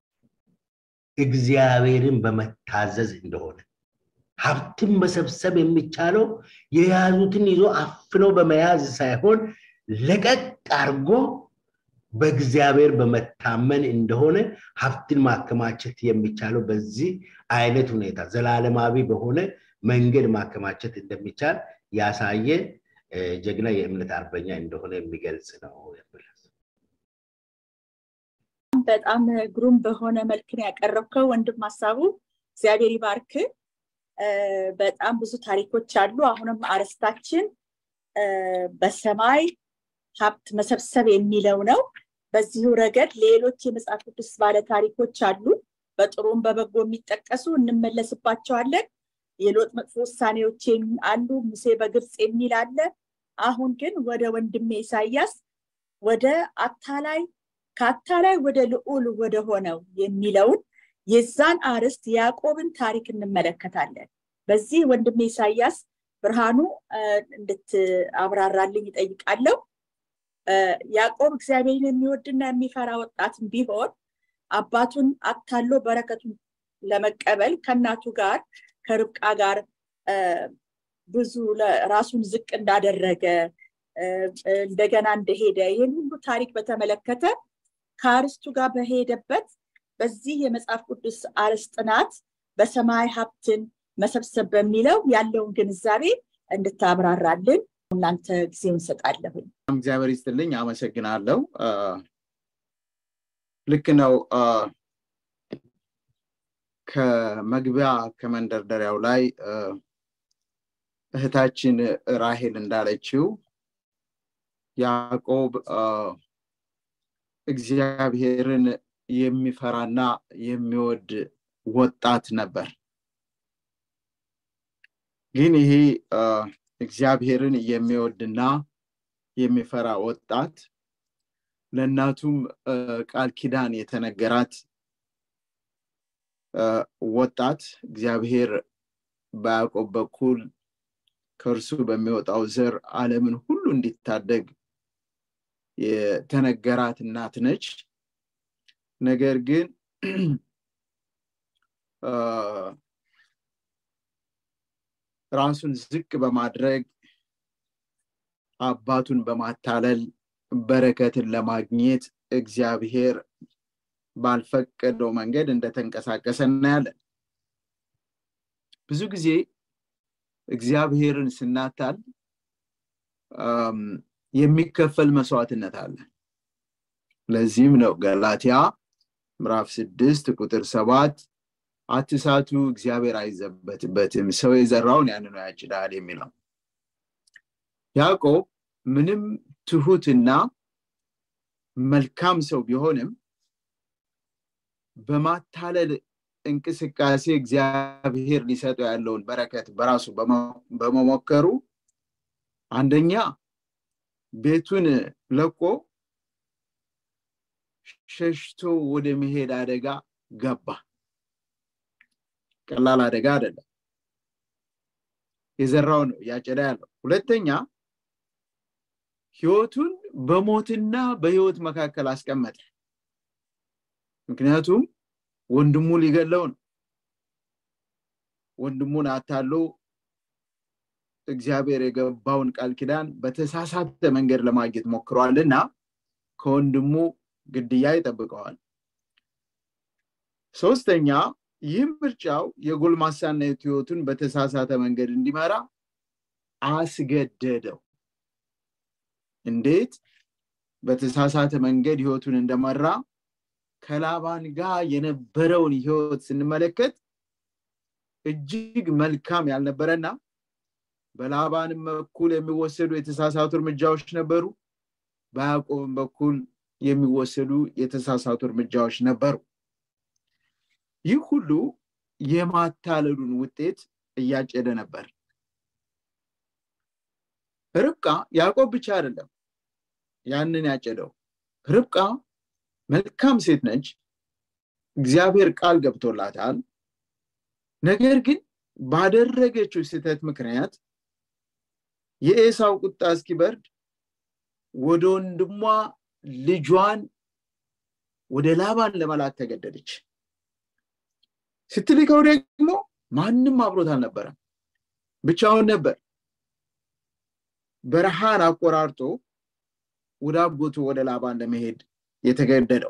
እግዚአብሔርን በመታዘዝ እንደሆነ ሀብትን መሰብሰብ የሚቻለው የያዙትን ይዞ አፍነው በመያዝ ሳይሆን ለቀቅ አድርጎ በእግዚአብሔር በመታመን እንደሆነ ሀብትን ማከማቸት የሚቻለው በዚህ አይነት ሁኔታ ዘላለማዊ በሆነ መንገድ ማከማቸት እንደሚቻል ያሳየ ጀግና የእምነት አርበኛ እንደሆነ የሚገልጽ ነው የምል በጣም ግሩም በሆነ መልክን ያቀረብከው ወንድም ሀሳቡ እግዚአብሔር ይባርክ በጣም ብዙ ታሪኮች አሉ አሁንም አርስታችን በሰማይ ሀብት መሰብሰብ የሚለው ነው በዚሁ ረገድ ሌሎች የመጽሐፍ ቅዱስ ባለ ታሪኮች አሉ በጥሩም በበጎ የሚጠቀሱ እንመለስባቸዋለን የሎጥ መጥፎ ውሳኔዎች አሉ ሙሴ በግብፅ የሚል አለ አሁን ግን ወደ ወንድሜ ኢሳያስ ወደ አታላይ ከአታላይ ወደ ልዑል ወደ ሆነው የሚለውን የዛን አርስት ያዕቆብን ታሪክ እንመለከታለን በዚህ ወንድሜ ኢሳያስ ብርሃኑ እንድትአብራራልኝ ይጠይቃለሁ ያዕቆብ እግዚአብሔርን የሚወድና የሚፈራ ወጣትም ቢሆን አባቱን አታሎ በረከቱን ለመቀበል ከእናቱ ጋር ከርብቃ ጋር ብዙ ራሱን ዝቅ እንዳደረገ እንደገና እንደሄደ ይህን ሁሉ ታሪክ በተመለከተ ከአርስቱ ጋር በሄደበት በዚህ የመጽሐፍ ቅዱስ አርዕስት ጥናት በሰማይ ሀብትን መሰብሰብ በሚለው ያለውን ግንዛቤ እንድታብራራልን እናንተ ጊዜ እንሰጣለሁኝ እግዚአብሔር ይስጥልኝ አመሰግናለሁ ልክ ነው ከመግቢያ ከመንደርደሪያው ላይ እህታችን ራሄል እንዳለችው ያዕቆብ እግዚአብሔርን የሚፈራና የሚወድ ወጣት ነበር ግን ይሄ እግዚአብሔርን የሚወድና የሚፈራ ወጣት ለእናቱም ቃል ኪዳን የተነገራት ወጣት እግዚአብሔር በያዕቆብ በኩል ከእርሱ በሚወጣው ዘር ዓለምን ሁሉ እንዲታደግ የተነገራት እናት ነች ነገር ግን ራሱን ዝቅ በማድረግ አባቱን በማታለል በረከትን ለማግኘት እግዚአብሔር ባልፈቀደው መንገድ እንደተንቀሳቀሰ እናያለን ብዙ ጊዜ እግዚአብሔርን ስናታል የሚከፈል መስዋዕትነት አለ ለዚህም ነው ገላትያ ምዕራፍ ስድስት ቁጥር ሰባት አትሳቱ እግዚአብሔር አይዘበትበትም ሰው የዘራውን ያን ነው ያጭዳል የሚለው ያዕቆብ ምንም ትሁትና መልካም ሰው ቢሆንም በማታለል እንቅስቃሴ እግዚአብሔር ሊሰጠው ያለውን በረከት በራሱ በመሞከሩ አንደኛ ቤቱን ለቆ ሸሽቶ ወደ መሄድ አደጋ ገባ ቀላል አደጋ አይደለም የዘራው ነው ያጨዳ ያለው ሁለተኛ ህይወቱን በሞትና በህይወት መካከል አስቀመጠ ምክንያቱም ወንድሙ ሊገለው ነው ወንድሙን አታሎ እግዚአብሔር የገባውን ቃል ኪዳን በተሳሳተ መንገድ ለማግኘት ሞክረዋልና ከወንድሙ ግድያ ይጠብቀዋል ሶስተኛ ይህ ምርጫው የጎልማሳነት ህይወቱን በተሳሳተ መንገድ እንዲመራ አስገደደው እንዴት በተሳሳተ መንገድ ህይወቱን እንደመራ ከላባን ጋር የነበረውን ህይወት ስንመለከት እጅግ መልካም ያልነበረና በላባንም በኩል የሚወሰዱ የተሳሳቱ እርምጃዎች ነበሩ በያዕቆብም በኩል የሚወሰዱ የተሳሳቱ እርምጃዎች ነበሩ ይህ ሁሉ የማታለሉን ውጤት እያጨደ ነበር ርብቃ ያዕቆብ ብቻ አይደለም ያንን ያጨደው ርብቃ መልካም ሴት ነች እግዚአብሔር ቃል ገብቶላታል ነገር ግን ባደረገችው ስህተት ምክንያት የኤሳው ቁጣ እስኪበርድ ወደ ወንድሟ ልጇን ወደ ላባን ለመላክ ተገደደች ስትልከው ደግሞ ማንም አብሮት አልነበረም ብቻውን ነበር በረሃን አቆራርጦ ወደ አጎቱ ወደ ላባን ለመሄድ የተገደደው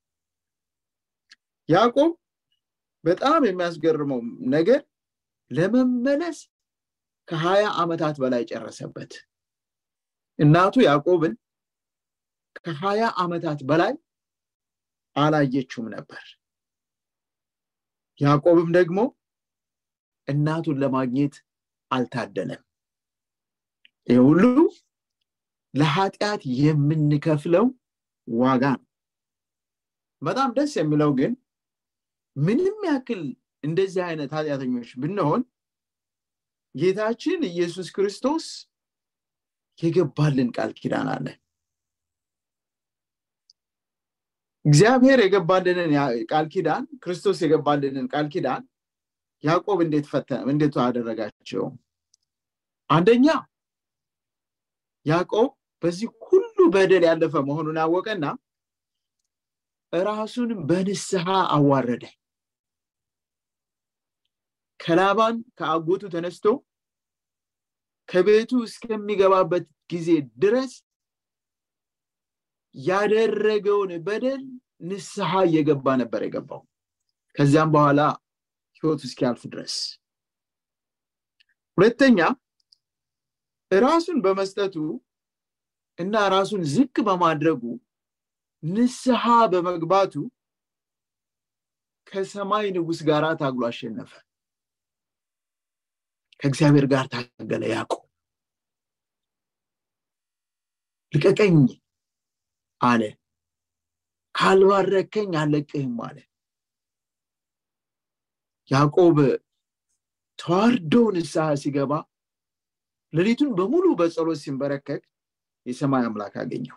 ያዕቆብ በጣም የሚያስገርመው ነገር ለመመለስ ከሀያ ዓመታት በላይ ጨረሰበት እናቱ ያዕቆብን ከሀያ ዓመታት በላይ አላየችውም ነበር ያዕቆብም ደግሞ እናቱን ለማግኘት አልታደለም ይህ ሁሉ ለኃጢአት የምንከፍለው ዋጋ ነው በጣም ደስ የሚለው ግን ምንም ያክል እንደዚህ አይነት ኃጢአተኞች ብንሆን ጌታችን ኢየሱስ ክርስቶስ የገባልን ቃል ኪዳን አለ እግዚአብሔር የገባልንን ቃል ኪዳን ክርስቶስ የገባልንን ቃል ኪዳን ያዕቆብ እንዴት ፈተነ እንዴት አደረጋቸው አንደኛ ያዕቆብ በዚህ ሁሉ በደል ያለፈ መሆኑን አወቀና ራሱን በንስሐ አዋረደ ከላባን ከአጎቱ ተነስቶ ከቤቱ እስከሚገባበት ጊዜ ድረስ ያደረገውን በደል ንስሐ እየገባ ነበር የገባው ከዚያም በኋላ ህይወቱ እስኪያልፍ ድረስ ሁለተኛ ራሱን በመስጠቱ እና ራሱን ዝቅ በማድረጉ ንስሐ በመግባቱ ከሰማይ ንጉስ ጋር ታግሎ አሸነፈ ከእግዚአብሔር ጋር ታገለ ያዕቆብ ልቀቀኝ አለ ካልባረከኝ አለቅህም አለ ያዕቆብ ተዋርዶ ንስሐ ሲገባ ሌሊቱን በሙሉ በጸሎት ሲንበረከክ የሰማይ አምላክ አገኘው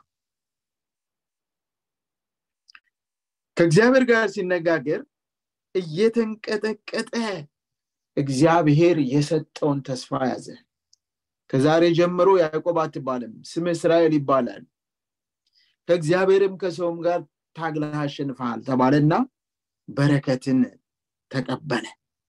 ከእግዚአብሔር ጋር ሲነጋገር እየተንቀጠቀጠ እግዚአብሔር የሰጠውን ተስፋ ያዘ ከዛሬ ጀምሮ ያዕቆብ አትባልም ስም እስራኤል ይባላል ከእግዚአብሔርም ከሰውም ጋር ታግለህ አሸንፈሃል ተባለና በረከትን ተቀበለ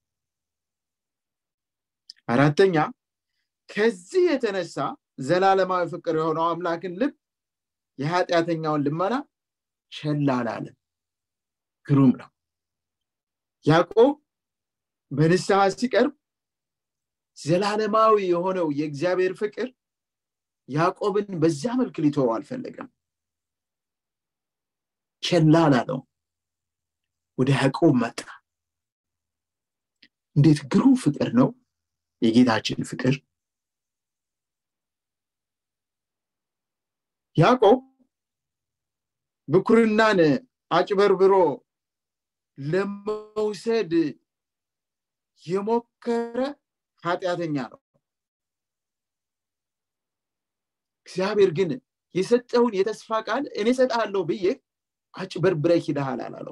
አራተኛ ከዚህ የተነሳ ዘላለማዊ ፍቅር የሆነው አምላክን ልብ የኃጢአተኛውን ልመና ቸል አላለም ግሩም ነው ያዕቆብ በንስሐ ሲቀርብ ዘላለማዊ የሆነው የእግዚአብሔር ፍቅር ያዕቆብን በዚያ መልክ ሊተወው አልፈለገም ቸላ አላለው ወደ ያዕቆብ መጣ እንዴት ግሩም ፍቅር ነው የጌታችን ፍቅር ያዕቆብ ብኩርናን አጭበርብሮ ለመውሰድ የሞከረ ኃጢአተኛ ነው እግዚአብሔር ግን የሰጠውን የተስፋ ቃል እኔ ሰጣለሁ ብዬ አጭበርብረ ሂደሃል አላለው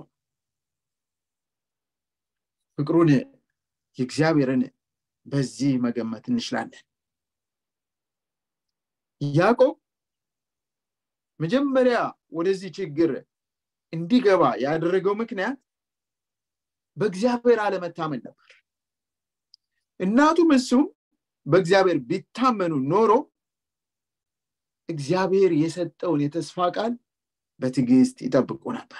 ፍቅሩን የእግዚአብሔርን በዚህ መገመት እንችላለን ያዕቆብ መጀመሪያ ወደዚህ ችግር እንዲገባ ያደረገው ምክንያት በእግዚአብሔር አለመታመን ነበር እናቱም እሱም በእግዚአብሔር ቢታመኑ ኖሮ እግዚአብሔር የሰጠውን የተስፋ ቃል በትዕግስት ይጠብቁ ነበር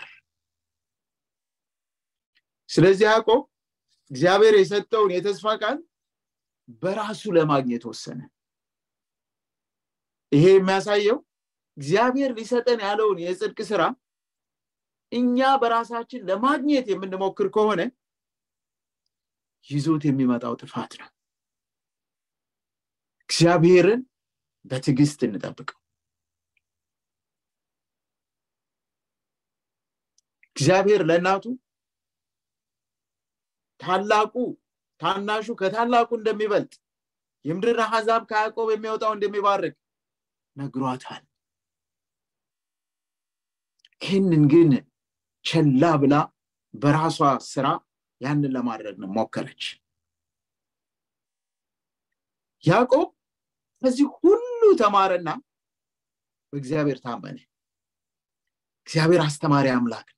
ስለዚህ ያዕቆብ እግዚአብሔር የሰጠውን የተስፋ ቃል በራሱ ለማግኘት ወሰነ ይሄ የሚያሳየው እግዚአብሔር ሊሰጠን ያለውን የጽድቅ ስራ እኛ በራሳችን ለማግኘት የምንሞክር ከሆነ ይዞት የሚመጣው ጥፋት ነው እግዚአብሔርን በትዕግስት እንጠብቀው እግዚአብሔር ለእናቱ ታላቁ ታናሹ ከታላቁ እንደሚበልጥ የምድር አሕዛብ ከያዕቆብ የሚወጣው እንደሚባርክ ነግሯታል ይህንን ግን ቸላ ብላ በራሷ ስራ ያንን ለማድረግ ነው ሞከረች ያዕቆብ ከዚህ ሁሉ ተማረና በእግዚአብሔር ታመነ እግዚአብሔር አስተማሪ አምላክ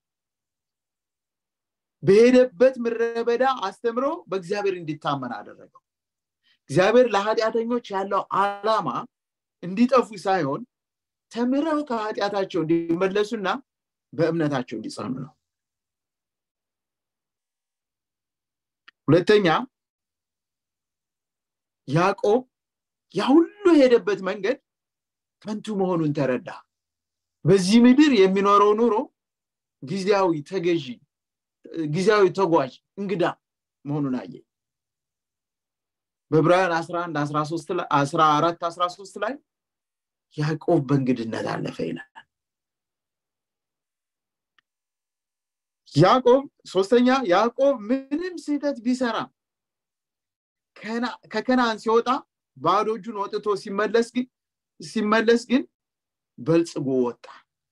በሄደበት ምድረ በዳ አስተምሮ በእግዚአብሔር እንዲታመን አደረገው እግዚአብሔር ለኃጢአተኞች ያለው አላማ እንዲጠፉ ሳይሆን ተምረው ከኃጢአታቸው እንዲመለሱና በእምነታቸው እንዲጸኑ ነው ሁለተኛ ያዕቆብ ያ ሁሉ የሄደበት መንገድ ከንቱ መሆኑን ተረዳ በዚህ ምድር የሚኖረው ኑሮ ጊዜያዊ ተገዢ ጊዜያዊ ተጓዥ እንግዳ መሆኑን አየ በዕብራውያን 11 14 13 ላይ ያዕቆብ በእንግድነት አለፈ ይላል ያዕቆብ ሶስተኛ ያዕቆብ ምንም ስህተት ቢሰራ ከከናን ሲወጣ ባዶ እጁን ወጥቶ ሲመለስ ግን ሲመለስ ግን በልጽጎ ወጣ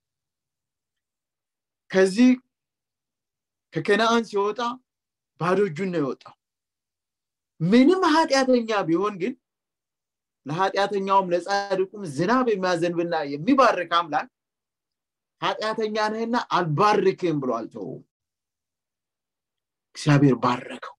ከዚህ ከከነአን ሲወጣ ባዶ እጁን ነው የወጣው ምንም ኃጢአተኛ ቢሆን ግን ለኃጢአተኛውም ለጻድቁም ዝናብ የሚያዘንብና የሚባርክ አምላክ ኃጢአተኛ ነህና አልባርክም ብሎ አልተወውም እግዚአብሔር ባረከው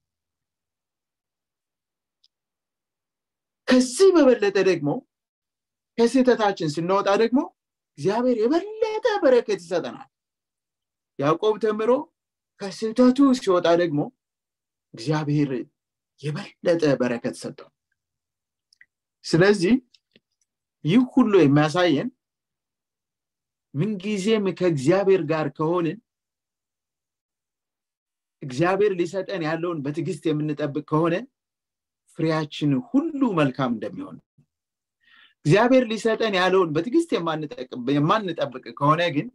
ከዚህ በበለጠ ደግሞ ከስህተታችን ስንወጣ ደግሞ እግዚአብሔር የበለጠ በረከት ይሰጠናል ያዕቆብ ተምሮ ከስህተቱ ሲወጣ ደግሞ እግዚአብሔር የበለጠ በረከት ሰጠው ስለዚህ ይህ ሁሉ የሚያሳየን ምንጊዜም ከእግዚአብሔር ጋር ከሆንን እግዚአብሔር ሊሰጠን ያለውን በትዕግስት የምንጠብቅ ከሆነ ፍሬያችን ሁሉ መልካም እንደሚሆን እግዚአብሔር ሊሰጠን ያለውን በትዕግስት የማንጠብቅ ከሆነ ግን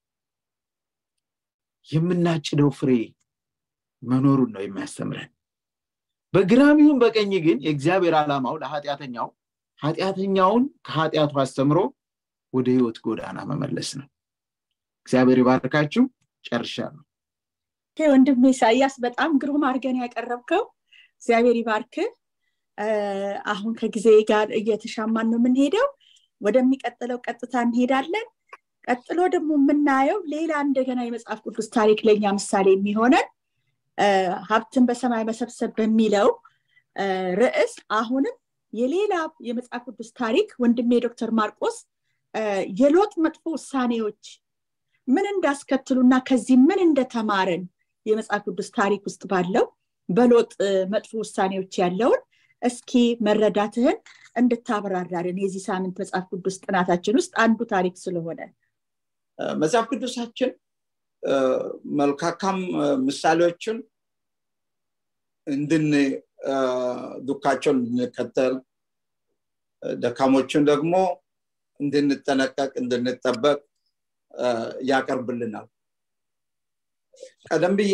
የምናጭደው ፍሬ መኖሩን ነው የሚያስተምረን በግራም ይሁን በቀኝ ግን የእግዚአብሔር ዓላማው ለኃጢአተኛው ኃጢአተኛውን ከኃጢአቱ አስተምሮ ወደ ህይወት ጎዳና መመለስ ነው እግዚአብሔር ይባርካችሁ ጨርሻለሁ ወንድም ኢሳያስ በጣም ግሩም አድርገን ያቀረብከው እግዚአብሔር ይባርክ አሁን ከጊዜ ጋር እየተሻማን ነው የምንሄደው ወደሚቀጥለው ቀጥታ እንሄዳለን ቀጥሎ ደግሞ የምናየው ሌላ እንደገና የመጽሐፍ ቅዱስ ታሪክ ለኛ ምሳሌ የሚሆነን ሀብትን በሰማይ መሰብሰብ በሚለው ርዕስ አሁንም የሌላ የመጽሐፍ ቅዱስ ታሪክ ወንድሜ ዶክተር ማርቆስ የሎጥ መጥፎ ውሳኔዎች ምን እንዳስከትሉና ከዚህ ምን እንደተማረን የመጽሐፍ ቅዱስ ታሪክ ውስጥ ባለው በሎጥ መጥፎ ውሳኔዎች ያለውን እስኪ መረዳትህን እንድታብራራልን የዚህ ሳምንት መጽሐፍ ቅዱስ ጥናታችን ውስጥ አንዱ ታሪክ ስለሆነ መጽሐፍ ቅዱሳችን መልካካም ምሳሌዎችን እንድን ዱካቸውን እንድንከተል ደካሞችን ደግሞ እንድንጠነቀቅ እንድንጠበቅ ያቀርብልናል ቀደም ብዬ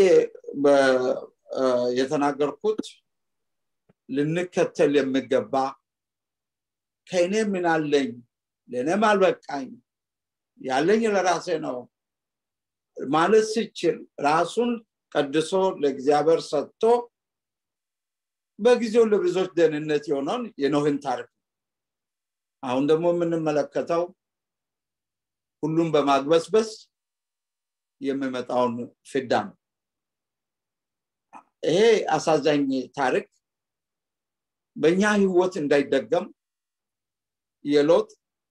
የተናገርኩት ልንከተል የሚገባ ከእኔ ምን አለኝ ለእኔም አልበቃኝ ያለኝ ለራሴ ነው ማለት ሲችል ራሱን ቀድሶ ለእግዚአብሔር ሰጥቶ በጊዜው ለብዙዎች ደህንነት የሆነውን የኖህን ታሪክ አሁን ደግሞ የምንመለከተው ሁሉም በማግበስበስ የሚመጣውን ፍዳ ነው ይሄ አሳዛኝ ታሪክ በእኛ ህይወት እንዳይደገም የሎጥ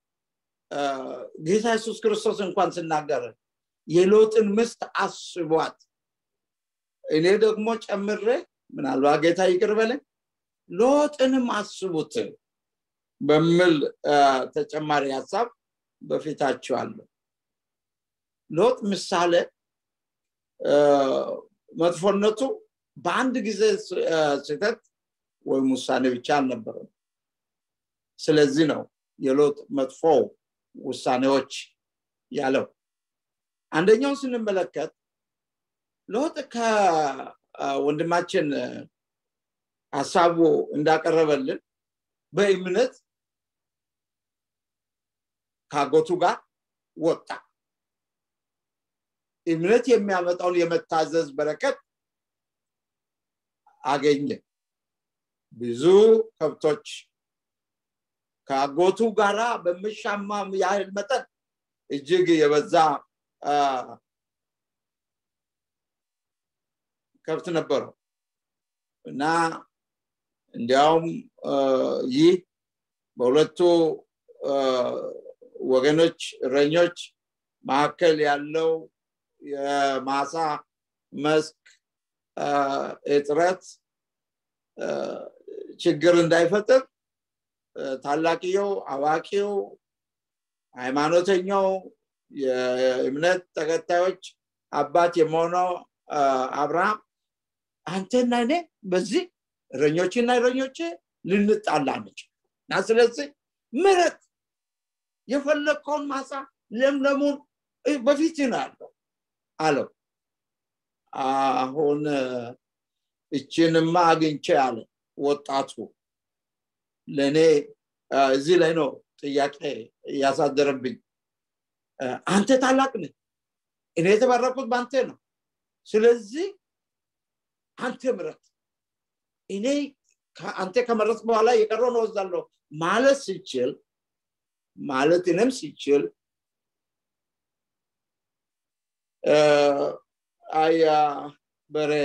ጌታ ኢየሱስ ክርስቶስ እንኳን ስናገር የሎጥን ምስት አስቧት እኔ ደግሞ ጨምሬ ምናልባት ጌታ ይቅር በለኝ ሎጥንም አስቡት በሚል ተጨማሪ ሀሳብ በፊታቸው አለ ሎጥ ምሳሌ መጥፎነቱ በአንድ ጊዜ ስህተት ወይም ውሳኔ ብቻ አልነበረም ስለዚህ ነው የሎጥ መጥፎ ውሳኔዎች ያለው አንደኛውን ስንመለከት ሎጥ ከወንድማችን ሀሳቡ እንዳቀረበልን በእምነት ከአጎቱ ጋር ወጣ እምነት የሚያመጣውን የመታዘዝ በረከት አገኘ ብዙ ከብቶች ከአጎቱ ጋራ በምሻማ ያህል መጠን እጅግ የበዛ ከብት ነበረው እና እንዲያውም ይህ በሁለቱ ወገኖች እረኞች መካከል ያለው የማሳ መስክ እጥረት ችግር እንዳይፈጥር ታላቅየው አዋቂው ሃይማኖተኛው የእምነት ተከታዮች አባት የመሆነው አብርሃም አንተና እኔ በዚህ እረኞችና እረኞች ልንጣላ ነች እና ስለዚህ ምረት የፈለግከውን ማሳ ለምለሙን በፊት ነው ያለው አለው አሁን እችንማ አግኝቼ አለ ወጣቱ ለእኔ እዚህ ላይ ነው ጥያቄ እያሳደረብኝ አንተ ታላቅ ነህ እኔ የተባረኩት በአንተ ነው ስለዚህ አንተ ምረት እኔ አንተ ከመረት በኋላ የቀረውን ወዛለሁ ማለት ሲችል ማለት እኔም ሲችል አያ በሬ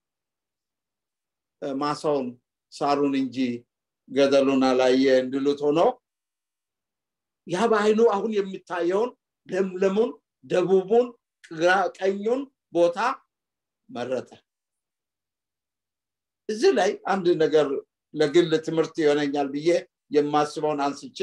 ማሳውን ሳሩን እንጂ ገደሉን አላየ እንድሉት ሆኖ ያ በአይኑ አሁን የሚታየውን ለምለሙን ደቡቡን ቀኙን ቦታ መረጠ እዚህ ላይ አንድ ነገር ለግል ትምህርት ይሆነኛል ብዬ የማስበውን አንስቼ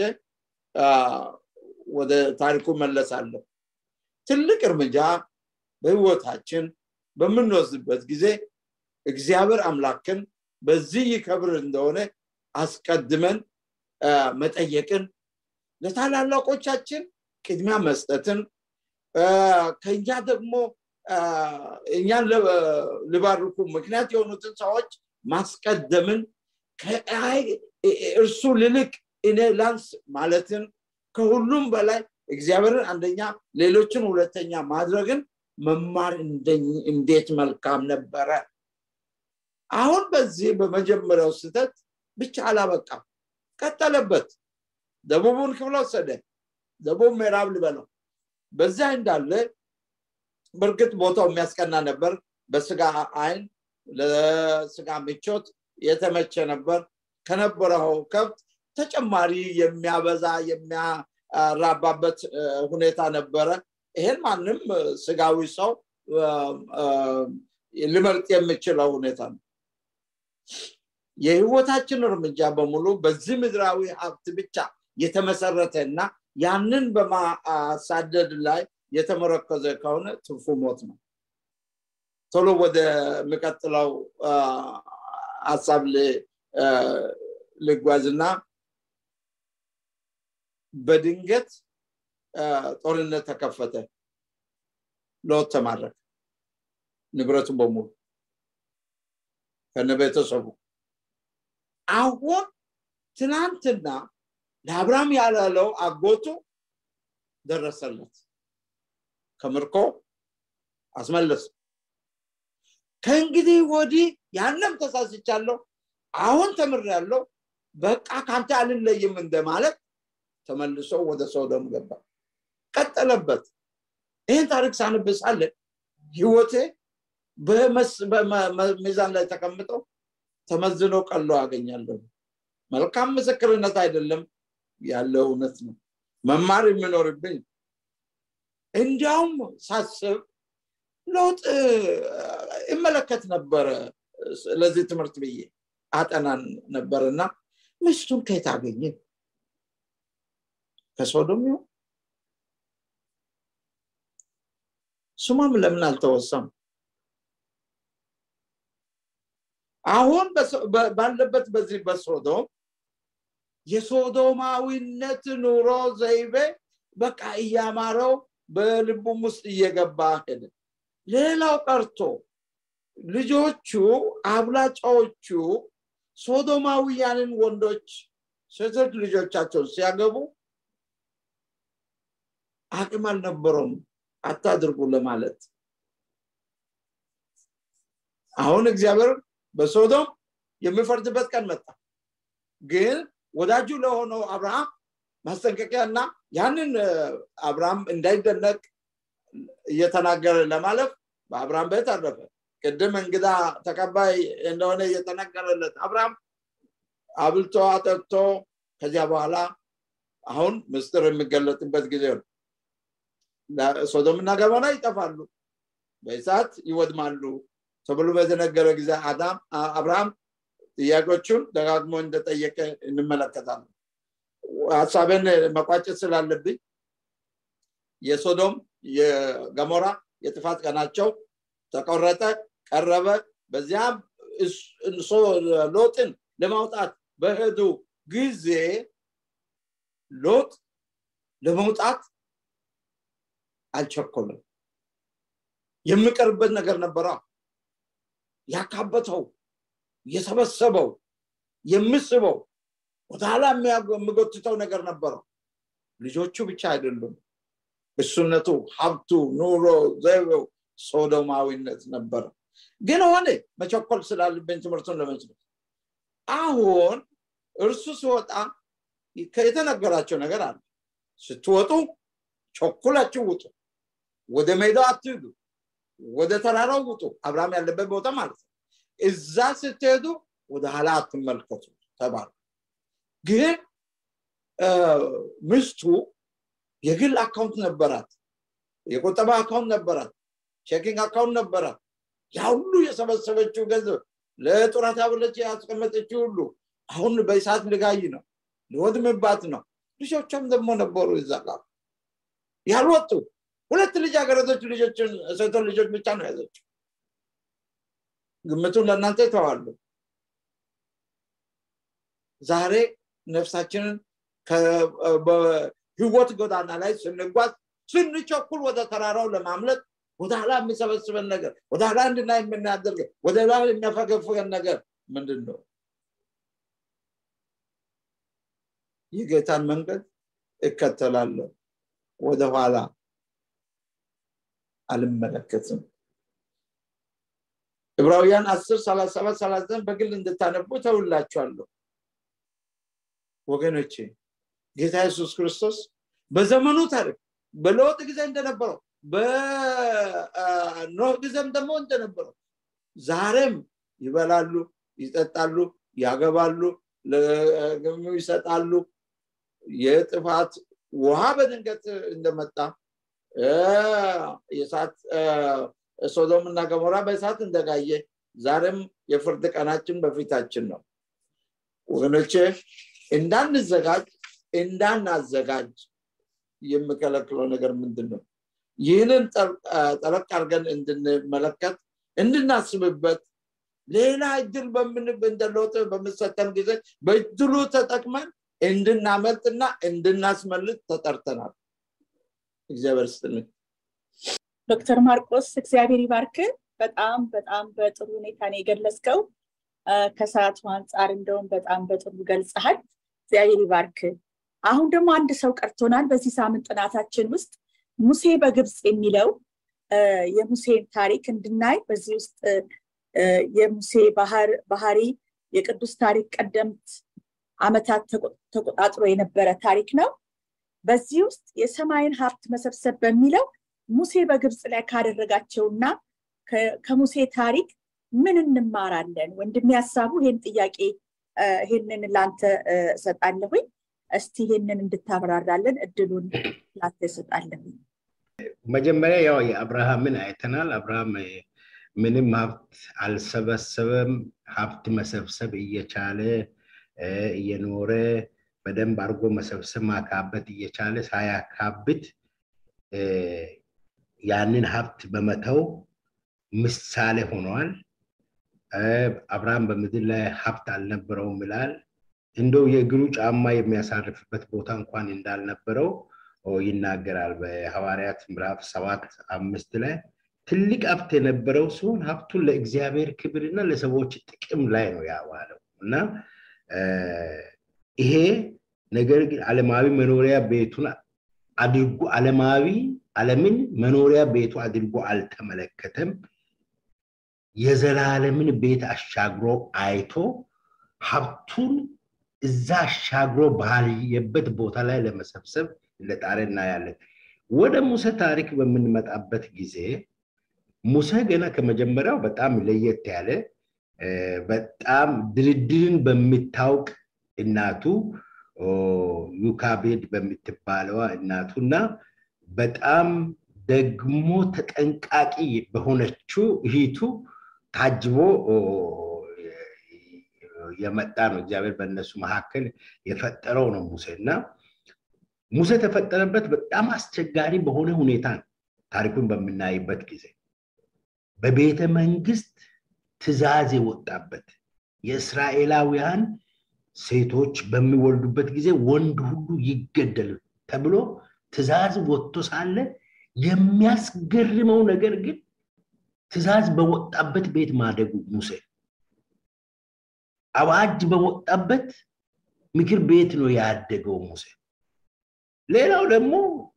ወደ ታሪኩ መለሳለሁ ትልቅ እርምጃ በህይወታችን በምንወስድበት ጊዜ እግዚአብሔር አምላክን በዚህ ይከብር እንደሆነ አስቀድመን መጠየቅን ለታላላቆቻችን ቅድሚያ መስጠትን ከኛ ደግሞ እኛን ልባርኩ ምክንያት የሆኑትን ሰዎች ማስቀደምን እርሱ ልልቅ እኔ ላንስ ማለትን ከሁሉም በላይ እግዚአብሔርን አንደኛ ሌሎችን ሁለተኛ ማድረግን መማር እንዴት መልካም ነበረ አሁን በዚህ በመጀመሪያው ስህተት ብቻ አላበቃም ቀጠለበት ደቡቡን ክፍል ወሰደ ደቡብ ምዕራብ ልበለው በዚያ እንዳለ በእርግጥ ቦታው የሚያስቀና ነበር በስጋ አይን ለስጋ ምቾት የተመቸ ነበር ከነበረው ከብት ተጨማሪ የሚያበዛ የሚያራባበት ሁኔታ ነበረ ይሄን ማንም ስጋዊ ሰው ልመርጥ የምችለው ሁኔታ ነው የህይወታችን እርምጃ በሙሉ በዚህ ምድራዊ ሀብት ብቻ የተመሰረተ እና ያንን በማሳደድ ላይ የተመረከዘ ከሆነ ትርፉ ሞት ነው ቶሎ ወደ የሚቀጥለው ሀሳብ ልጓዝና በድንገት ጦርነት ተከፈተ ሎት ተማረከ ንብረቱ በሙሉ ከነ ቤተሰቡ አሁን ትናንትና ለአብርሃም ያላለው አጎቱ ደረሰለት ከምርኮ አስመለስ ከእንግዲህ ወዲህ ያንም ተሳስቻለሁ አሁን ተምር ያለው በቃ ከአንተ አልለይም እንደማለት ተመልሶ ወደ ሶዶም ገባ ቀጠለበት ይህን ታሪክ ሳንብሳለ ህይወቴ በሚዛን ላይ ተቀምጠው ተመዝኖ ቀሎ አገኛለሁ መልካም ምስክርነት አይደለም ያለው እውነት ነው መማር የሚኖርብኝ እንዲያውም ሳስብ ለውጥ ይመለከት ነበረ ለዚህ ትምህርት ብዬ አጠናን ነበር እና ሚስቱን ከየት አገኘ ከሶዶም ይሆን ስሟም ለምን አልተወሳም አሁን ባለበት በዚህ በሶዶም የሶዶማዊነት ኑሮ ዘይቤ በቃ እያማረው በልቡም ውስጥ እየገባ ሄደ ሌላው ቀርቶ ልጆቹ አብላጫዎቹ ሶዶማውያንን ወንዶች ሴቶች ልጆቻቸው ሲያገቡ አቅም አልነበረውም አታድርጉ ለማለት አሁን እግዚአብሔር በሶዶም የሚፈርድበት ቀን መጣ ግን ወዳጁ ለሆነው አብርሃም ማስጠንቀቂያ እና ያንን አብርሃም እንዳይደነቅ እየተናገረ ለማለፍ በአብርሃም ቤት አረፈ ቅድም እንግዳ ተቀባይ እንደሆነ እየተነገረለት አብርሃም አብልቶ አጠጥቶ ከዚያ በኋላ አሁን ምስጢር የሚገለጥበት ጊዜ ነው ሶዶምና ገሞራ ይጠፋሉ በእሳት ይወድማሉ ተብሎ በተነገረ ጊዜ አዳም አብርሃም ጥያቄዎቹን ደጋግሞ እንደጠየቀ እንመለከታለን ሀሳብን መቋጨት ስላለብኝ የሶዶም የገሞራ የጥፋት ቀናቸው ተቆረጠ ቀረበ በዚያም ሎጥን ለማውጣት በሄዱ ጊዜ ሎጥ ለመውጣት አልቸኮልም የሚቀርበት ነገር ነበረ ያካበተው የሰበሰበው የምስበው ወደኋላ የሚጎትተው ነገር ነበረው ልጆቹ ብቻ አይደሉም እሱነቱ ሀብቱ ኑሮ ዘይቤው ሶዶማዊነት ነበረ ግን ሆነ መቸኮል ስላለብኝ ትምህርቱን ለመስረት አሁን እርሱ ሲወጣ የተነገራቸው ነገር አለ ስትወጡ ቸኩላችሁ ውጡ ወደ ሜዳው አትሂዱ ወደ ተራራው ውጡ አብርሃም ያለበት ቦታ ማለት ነው እዛ ስትሄዱ ወደ ኋላ አትመልከቱ ተባሉ ግን ምስቱ የግል አካውንት ነበራት የቁጠባ አካውንት ነበራት ቼኪንግ አካውንት ነበራት ያ ሁሉ የሰበሰበችው ገንዘብ ለጡረታ ብለች ያስቀመጠችው ሁሉ አሁን በእሳት ልጋይ ነው ሊወድምባት ነው ልጆቿም ደግሞ ነበሩ ይዛቃ ያልወጡ ሁለት ልጃገረዶች ልጆችን ሴቶች ልጆች ብቻ ነው ያዘችው ግምቱን ለእናንተ ይተዋሉ ዛሬ ነፍሳችንን በህይወት ጎዳና ላይ ስንጓዝ ስንቸኩል ወደ ተራራው ለማምለጥ ወደ ኋላ የሚሰበስበን ነገር ወደ ኋላ እንድና የምናደርገ ወደ ኋላ የሚያፈገፍገን ነገር ምንድን ነው የጌታን መንገድ እከተላለሁ ወደኋላ አልመለከትም ዕብራውያን አስር ሰላሳ ሰባት ሰላሳ በግል እንድታነቡ ተውላችኋለሁ ወገኖቼ ጌታ ኢየሱስ ክርስቶስ በዘመኑ ታሪክ በለውጥ ጊዜ እንደነበረው በኖህ ጊዜም ደግሞ እንደነበረው ዛሬም ይበላሉ ይጠጣሉ ያገባሉ ለግሙ ይሰጣሉ የጥፋት ውሃ በድንገት እንደመጣ የሳት ሶዶም እና ገሞራ በእሳት እንደጋየ ዛሬም የፍርድ ቀናችን በፊታችን ነው ወገኖቼ እንዳንዘጋጅ እንዳናዘጋጅ የሚከለክለው ነገር ምንድን ነው ይህንን ጠለቅ አድርገን እንድንመለከት እንድናስብበት ሌላ እድል እንደለውጥ በምሰጠን ጊዜ በእድሉ ተጠቅመን እንድናመልጥና እንድናስመልጥ ተጠርተናል እግዚአብሔር ስትልን ዶክተር ማርቆስ እግዚአብሔር ይባርክ በጣም በጣም በጥሩ ሁኔታ ነው የገለጽከው ከሰዓቱ አንጻር እንደውም በጣም በጥሩ ገልጸሃል እግዚአብሔር ይባርክ አሁን ደግሞ አንድ ሰው ቀርቶናል በዚህ ሳምንት ጥናታችን ውስጥ ሙሴ በግብፅ የሚለው የሙሴን ታሪክ እንድናይ በዚህ ውስጥ የሙሴ ባህሪ የቅዱስ ታሪክ ቀደምት አመታት ተቆጣጥሮ የነበረ ታሪክ ነው በዚህ ውስጥ የሰማይን ሀብት መሰብሰብ በሚለው ሙሴ በግብፅ ላይ ካደረጋቸውና ከሙሴ ታሪክ ምን እንማራለን ወንድም ያሳቡ ይህን ጥያቄ ይህንን ላንተ እሰጣለሁኝ እስቲ ይህንን እንድታብራራለን እድሉን ላንተ እሰጣለሁኝ መጀመሪያ ያው የአብርሃምን አይተናል አብርሃም ምንም ሀብት አልሰበሰበም ሀብት መሰብሰብ እየቻለ እየኖረ በደንብ አድርጎ መሰብሰብ ማካበት እየቻለ ሳያካብት ያንን ሀብት በመተው ምሳሌ ሆኗል አብርሃም በምድር ላይ ሀብት አልነበረውም ይላል እንደው የእግሩ ጫማ የሚያሳርፍበት ቦታ እንኳን እንዳልነበረው ይናገራል በሐዋርያት ምዕራፍ ሰባት አምስት ላይ ትልቅ ሀብት የነበረው ሲሆን ሀብቱን ለእግዚአብሔር ክብርና ለሰዎች ጥቅም ላይ ነው ያዋለው እና ይሄ ነገር ግን አለማዊ መኖሪያ ቤቱን አድርጎ አለማዊ አለምን መኖሪያ ቤቱ አድርጎ አልተመለከተም የዘላለምን ቤት አሻግሮ አይቶ ሀብቱን እዛ አሻግሮ ባየበት ቦታ ላይ ለመሰብሰብ እንደጣረ እናያለን። ወደ ሙሴ ታሪክ በምንመጣበት ጊዜ ሙሴ ገና ከመጀመሪያው በጣም ለየት ያለ በጣም ድርድርን በምታውቅ እናቱ ዩካቤድ በምትባለዋ እናቱና በጣም ደግሞ ተጠንቃቂ በሆነችው እህቱ ታጅቦ የመጣ ነው። እግዚአብሔር በእነሱ መካከል የፈጠረው ነው ሙሴ እና ሙሴ የተፈጠረበት በጣም አስቸጋሪ በሆነ ሁኔታ ነው። ታሪኩን በምናይበት ጊዜ በቤተ መንግስት ትእዛዝ የወጣበት የእስራኤላውያን ሴቶች በሚወልዱበት ጊዜ ወንድ ሁሉ ይገደል ተብሎ ትእዛዝ ወጥቶ ሳለ የሚያስገርመው ነገር ግን ትእዛዝ በወጣበት ቤት ማደጉ ሙሴ አዋጅ በወጣበት ምክር ቤት ነው ያደገው ሙሴ። ሌላው ደግሞ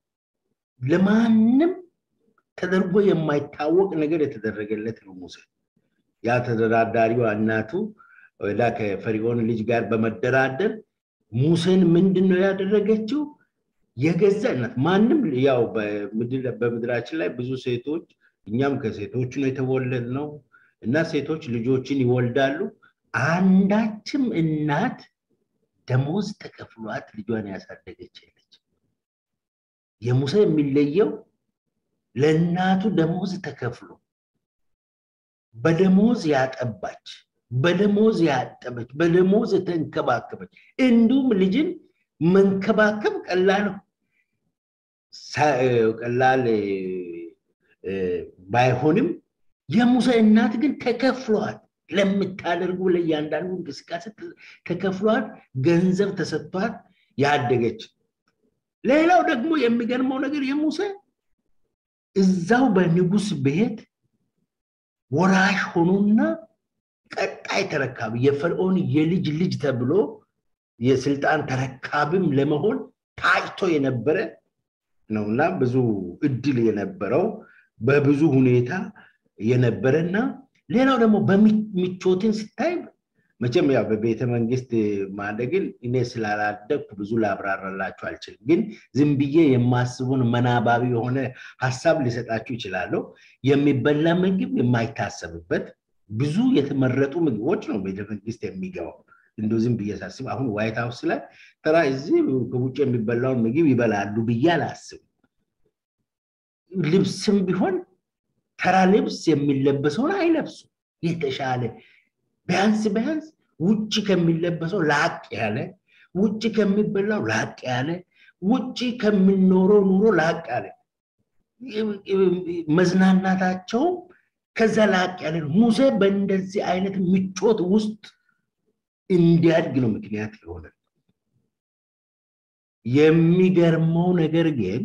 ለማንም ተደርጎ የማይታወቅ ነገር የተደረገለት ነው ሙሴ። ያ ተደራዳሪዋ እናቱ ወዳ ከፈሪዖን ልጅ ጋር በመደራደር ሙሴን ምንድን ነው ያደረገችው? የገዛ እናት ማንም ያው በምድራችን ላይ ብዙ ሴቶች እኛም ከሴቶች ነው የተወለድ ነው እና ሴቶች ልጆችን ይወልዳሉ። አንዳችም እናት ደሞዝ ተከፍሏት ልጇን ያሳደገች የለች። የሙሴ የሚለየው ለእናቱ ደሞዝ ተከፍሎ በደሞዝ ያጠባች፣ በደሞዝ ያጠበች፣ በደሞዝ የተንከባከበች እንዲሁም ልጅን መንከባከብ ቀላል ቀላል ባይሆንም የሙሴ እናት ግን ተከፍሏት ለምታደርጉ ለእያንዳንዱ እንቅስቃሴ ተከፍሏት ገንዘብ ተሰጥቷት ያደገች። ሌላው ደግሞ የሚገርመው ነገር የሙሴ እዛው በንጉስ ቤት ወራሽ ሆኖና ቀጣይ ተረካቢ የፈርዖን የልጅ ልጅ ተብሎ የስልጣን ተረካቢም ለመሆን ታጭቶ የነበረ ነው እና ብዙ እድል የነበረው በብዙ ሁኔታ የነበረና ሌላው ደግሞ በምቾትን ስታይ መቼም ያው በቤተ መንግስት ማደግን እኔ ስላላደግኩ ብዙ ላብራራላችሁ አልችልም። ግን ዝም ብዬ የማስቡን መናባቢ የሆነ ሀሳብ ሊሰጣችሁ ይችላለሁ። የሚበላ ምግብ የማይታሰብበት ብዙ የተመረጡ ምግቦች ነው ቤተ መንግስት የሚገባው። እንደ ዝም ብዬ ሳስብ አሁን ዋይት ሀውስ ላይ ተራ እዚህ ከውጭ የሚበላውን ምግብ ይበላሉ ብዬ አላስብም። ልብስም ቢሆን ተራ ልብስ የሚለበሰውን አይለብሱ የተሻለ ቢያንስ ቢያንስ ውጭ ከሚለበሰው ላቅ ያለ ውጭ ከሚበላው ላቅ ያለ ውጭ ከሚኖረው ኑሮ ላቅ ያለ መዝናናታቸው ከዛ ላቅ ያለ ሙሴ በእንደዚህ አይነት ምቾት ውስጥ እንዲያድግ ነው ምክንያት የሆነ የሚገርመው ነገር ግን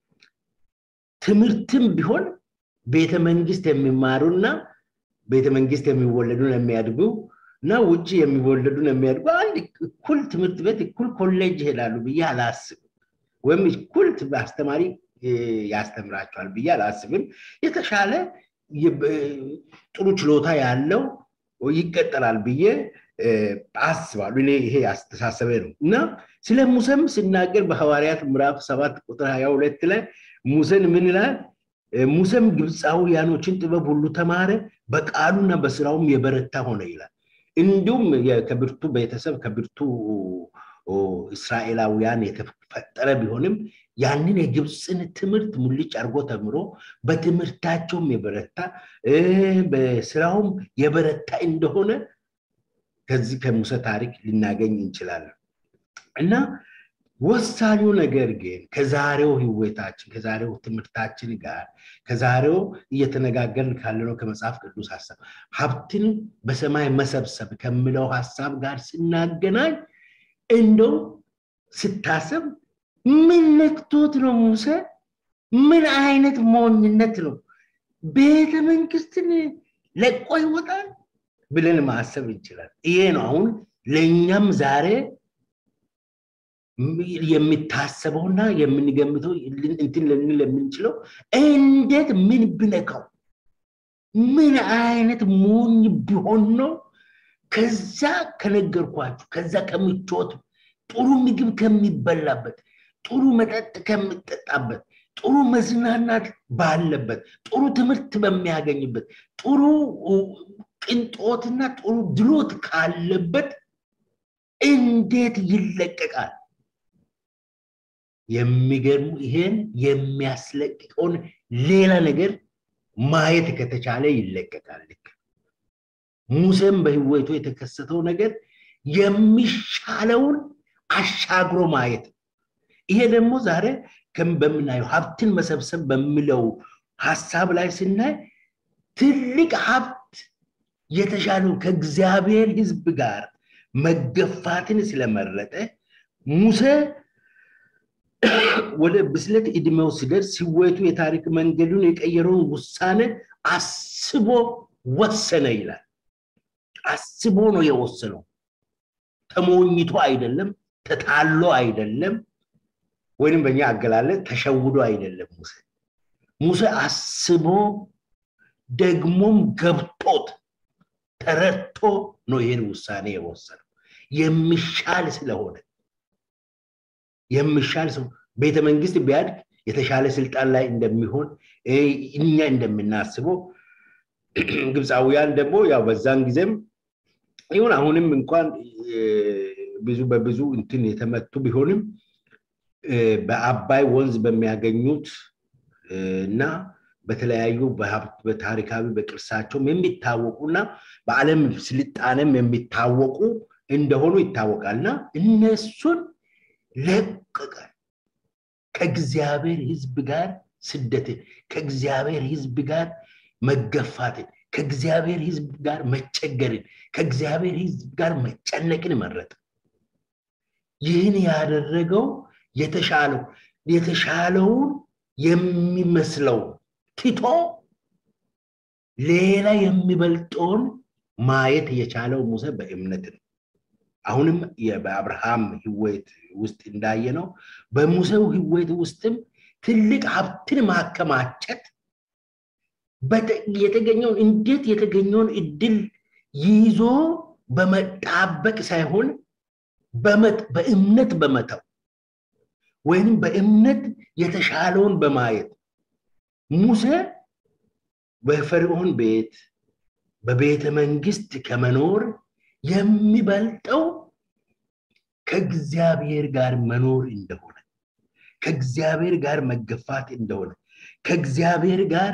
ትምህርትም ቢሆን ቤተ መንግስት የሚማሩና ቤተ መንግስት የሚወለዱን የሚያድጉ እና ውጭ የሚወለዱን የሚያድጉ አንድ እኩል ትምህርት ቤት እኩል ኮሌጅ ይሄዳሉ ብዬ አላስብም። ወይም እኩል አስተማሪ ያስተምራቸዋል ብዬ አላስብም። የተሻለ ጥሩ ችሎታ ያለው ይቀጠላል ብዬ አስባሉ። እኔ ይሄ አስተሳሰበ ነው እና ስለ ሙሴም ሲናገር በሐዋርያት ምዕራፍ ሰባት ቁጥር ሀያ ሁለት ላይ ሙሴን ምን ይላል? ሙሴም ግብፃውያኖችን ጥበብ ሁሉ ተማረ፣ በቃሉና በስራውም የበረታ ሆነ ይላል። እንዲሁም ከብርቱ ቤተሰብ ከብርቱ እስራኤላውያን የተፈጠረ ቢሆንም ያንን የግብፅን ትምህርት ሙልጭ አድርጎ ተምሮ በትምህርታቸውም የበረታ በስራውም የበረታ እንደሆነ ከዚህ ከሙሴ ታሪክ ልናገኝ እንችላለን እና ወሳኙ ነገር ግን ከዛሬው ህይወታችን ከዛሬው ትምህርታችን ጋር ከዛሬው እየተነጋገርን ካለነው ከመጽሐፍ ቅዱስ ሀሳብ ሀብትን በሰማይ መሰብሰብ ከምለው ሀሳብ ጋር ስናገናኝ እንደው ስታሰብ ምን ነክቶት ነው ሙሴ? ምን አይነት ሞኝነት ነው? ቤተ መንግስትን ለቆ ይወጣል ብለን ማሰብ እንችላል። ይሄ ነው አሁን ለእኛም ዛሬ የሚታሰበውና የምንገምተው እንትን ልንል የምንችለው እንዴት ምን ብነካው ምን አይነት ሞኝ ቢሆን ነው ከዛ ከነገርኳችሁ ከዛ ከምቾት ጥሩ ምግብ ከሚበላበት ጥሩ መጠጥ ከሚጠጣበት ጥሩ መዝናናት ባለበት ጥሩ ትምህርት በሚያገኝበት ጥሩ ቅንጦትና ጥሩ ድሎት ካለበት እንዴት ይለቀቃል? የሚገርሙ ይሄን የሚያስለቅቀውን ሌላ ነገር ማየት ከተቻለ ይለቀቃል። ልክ ሙሴም በህይወቱ የተከሰተው ነገር የሚሻለውን አሻግሮ ማየት ይሄ ደግሞ ዛሬ በምናየው ሀብትን መሰብሰብ በሚለው ሀሳብ ላይ ስናይ ትልቅ ሀብት የተሻለው ከእግዚአብሔር ህዝብ ጋር መገፋትን ስለመረጠ ሙሴ ወደ ብስለት እድሜው ሲደርስ ህይወቱ የታሪክ መንገዱን የቀየረውን ውሳኔ አስቦ ወሰነ ይላል። አስቦ ነው የወሰነው። ተሞኝቶ አይደለም፣ ተታሎ አይደለም፣ ወይንም በእኛ አገላለጽ ተሸውዶ አይደለም። ሙሴ ሙሴ አስቦ ደግሞም ገብቶት ተረድቶ ነው ይህን ውሳኔ የወሰነው የሚሻል ስለሆነ የሚሻል ሰው ቤተ መንግስት ቢያድግ የተሻለ ስልጣን ላይ እንደሚሆን እኛ እንደምናስበው ግብፃውያን ደግሞ ያው በዛን ጊዜም ይሁን አሁንም እንኳን ብዙ በብዙ እንትን የተመቱ ቢሆንም በአባይ ወንዝ በሚያገኙት እና በተለያዩ በታሪካዊ በቅርሳቸውም የሚታወቁና በዓለም ስልጣኔም የሚታወቁ እንደሆኑ ይታወቃልና እነሱን ለቀቀ። ከእግዚአብሔር ህዝብ ጋር ስደትን፣ ከእግዚአብሔር ህዝብ ጋር መገፋትን፣ ከእግዚአብሔር ህዝብ ጋር መቸገርን፣ ከእግዚአብሔር ህዝብ ጋር መጨነቅን መረጠ። ይህን ያደረገው የተሻለው የተሻለውን የሚመስለው ትቶ ሌላ የሚበልጠውን ማየት የቻለው ሙሴ በእምነት ነው። አሁንም በአብርሃም ህይወት ውስጥ እንዳየ ነው። በሙሴው ህይወት ውስጥም ትልቅ ሀብትን ማከማቸት የተገኘውን እንዴት የተገኘውን እድል ይዞ በመጣበቅ ሳይሆን በእምነት በመተው ወይም በእምነት የተሻለውን በማየት ሙሴ በፈርዖን ቤት በቤተ መንግስት ከመኖር የሚበልጠው ከእግዚአብሔር ጋር መኖር እንደሆነ ከእግዚአብሔር ጋር መገፋት እንደሆነ ከእግዚአብሔር ጋር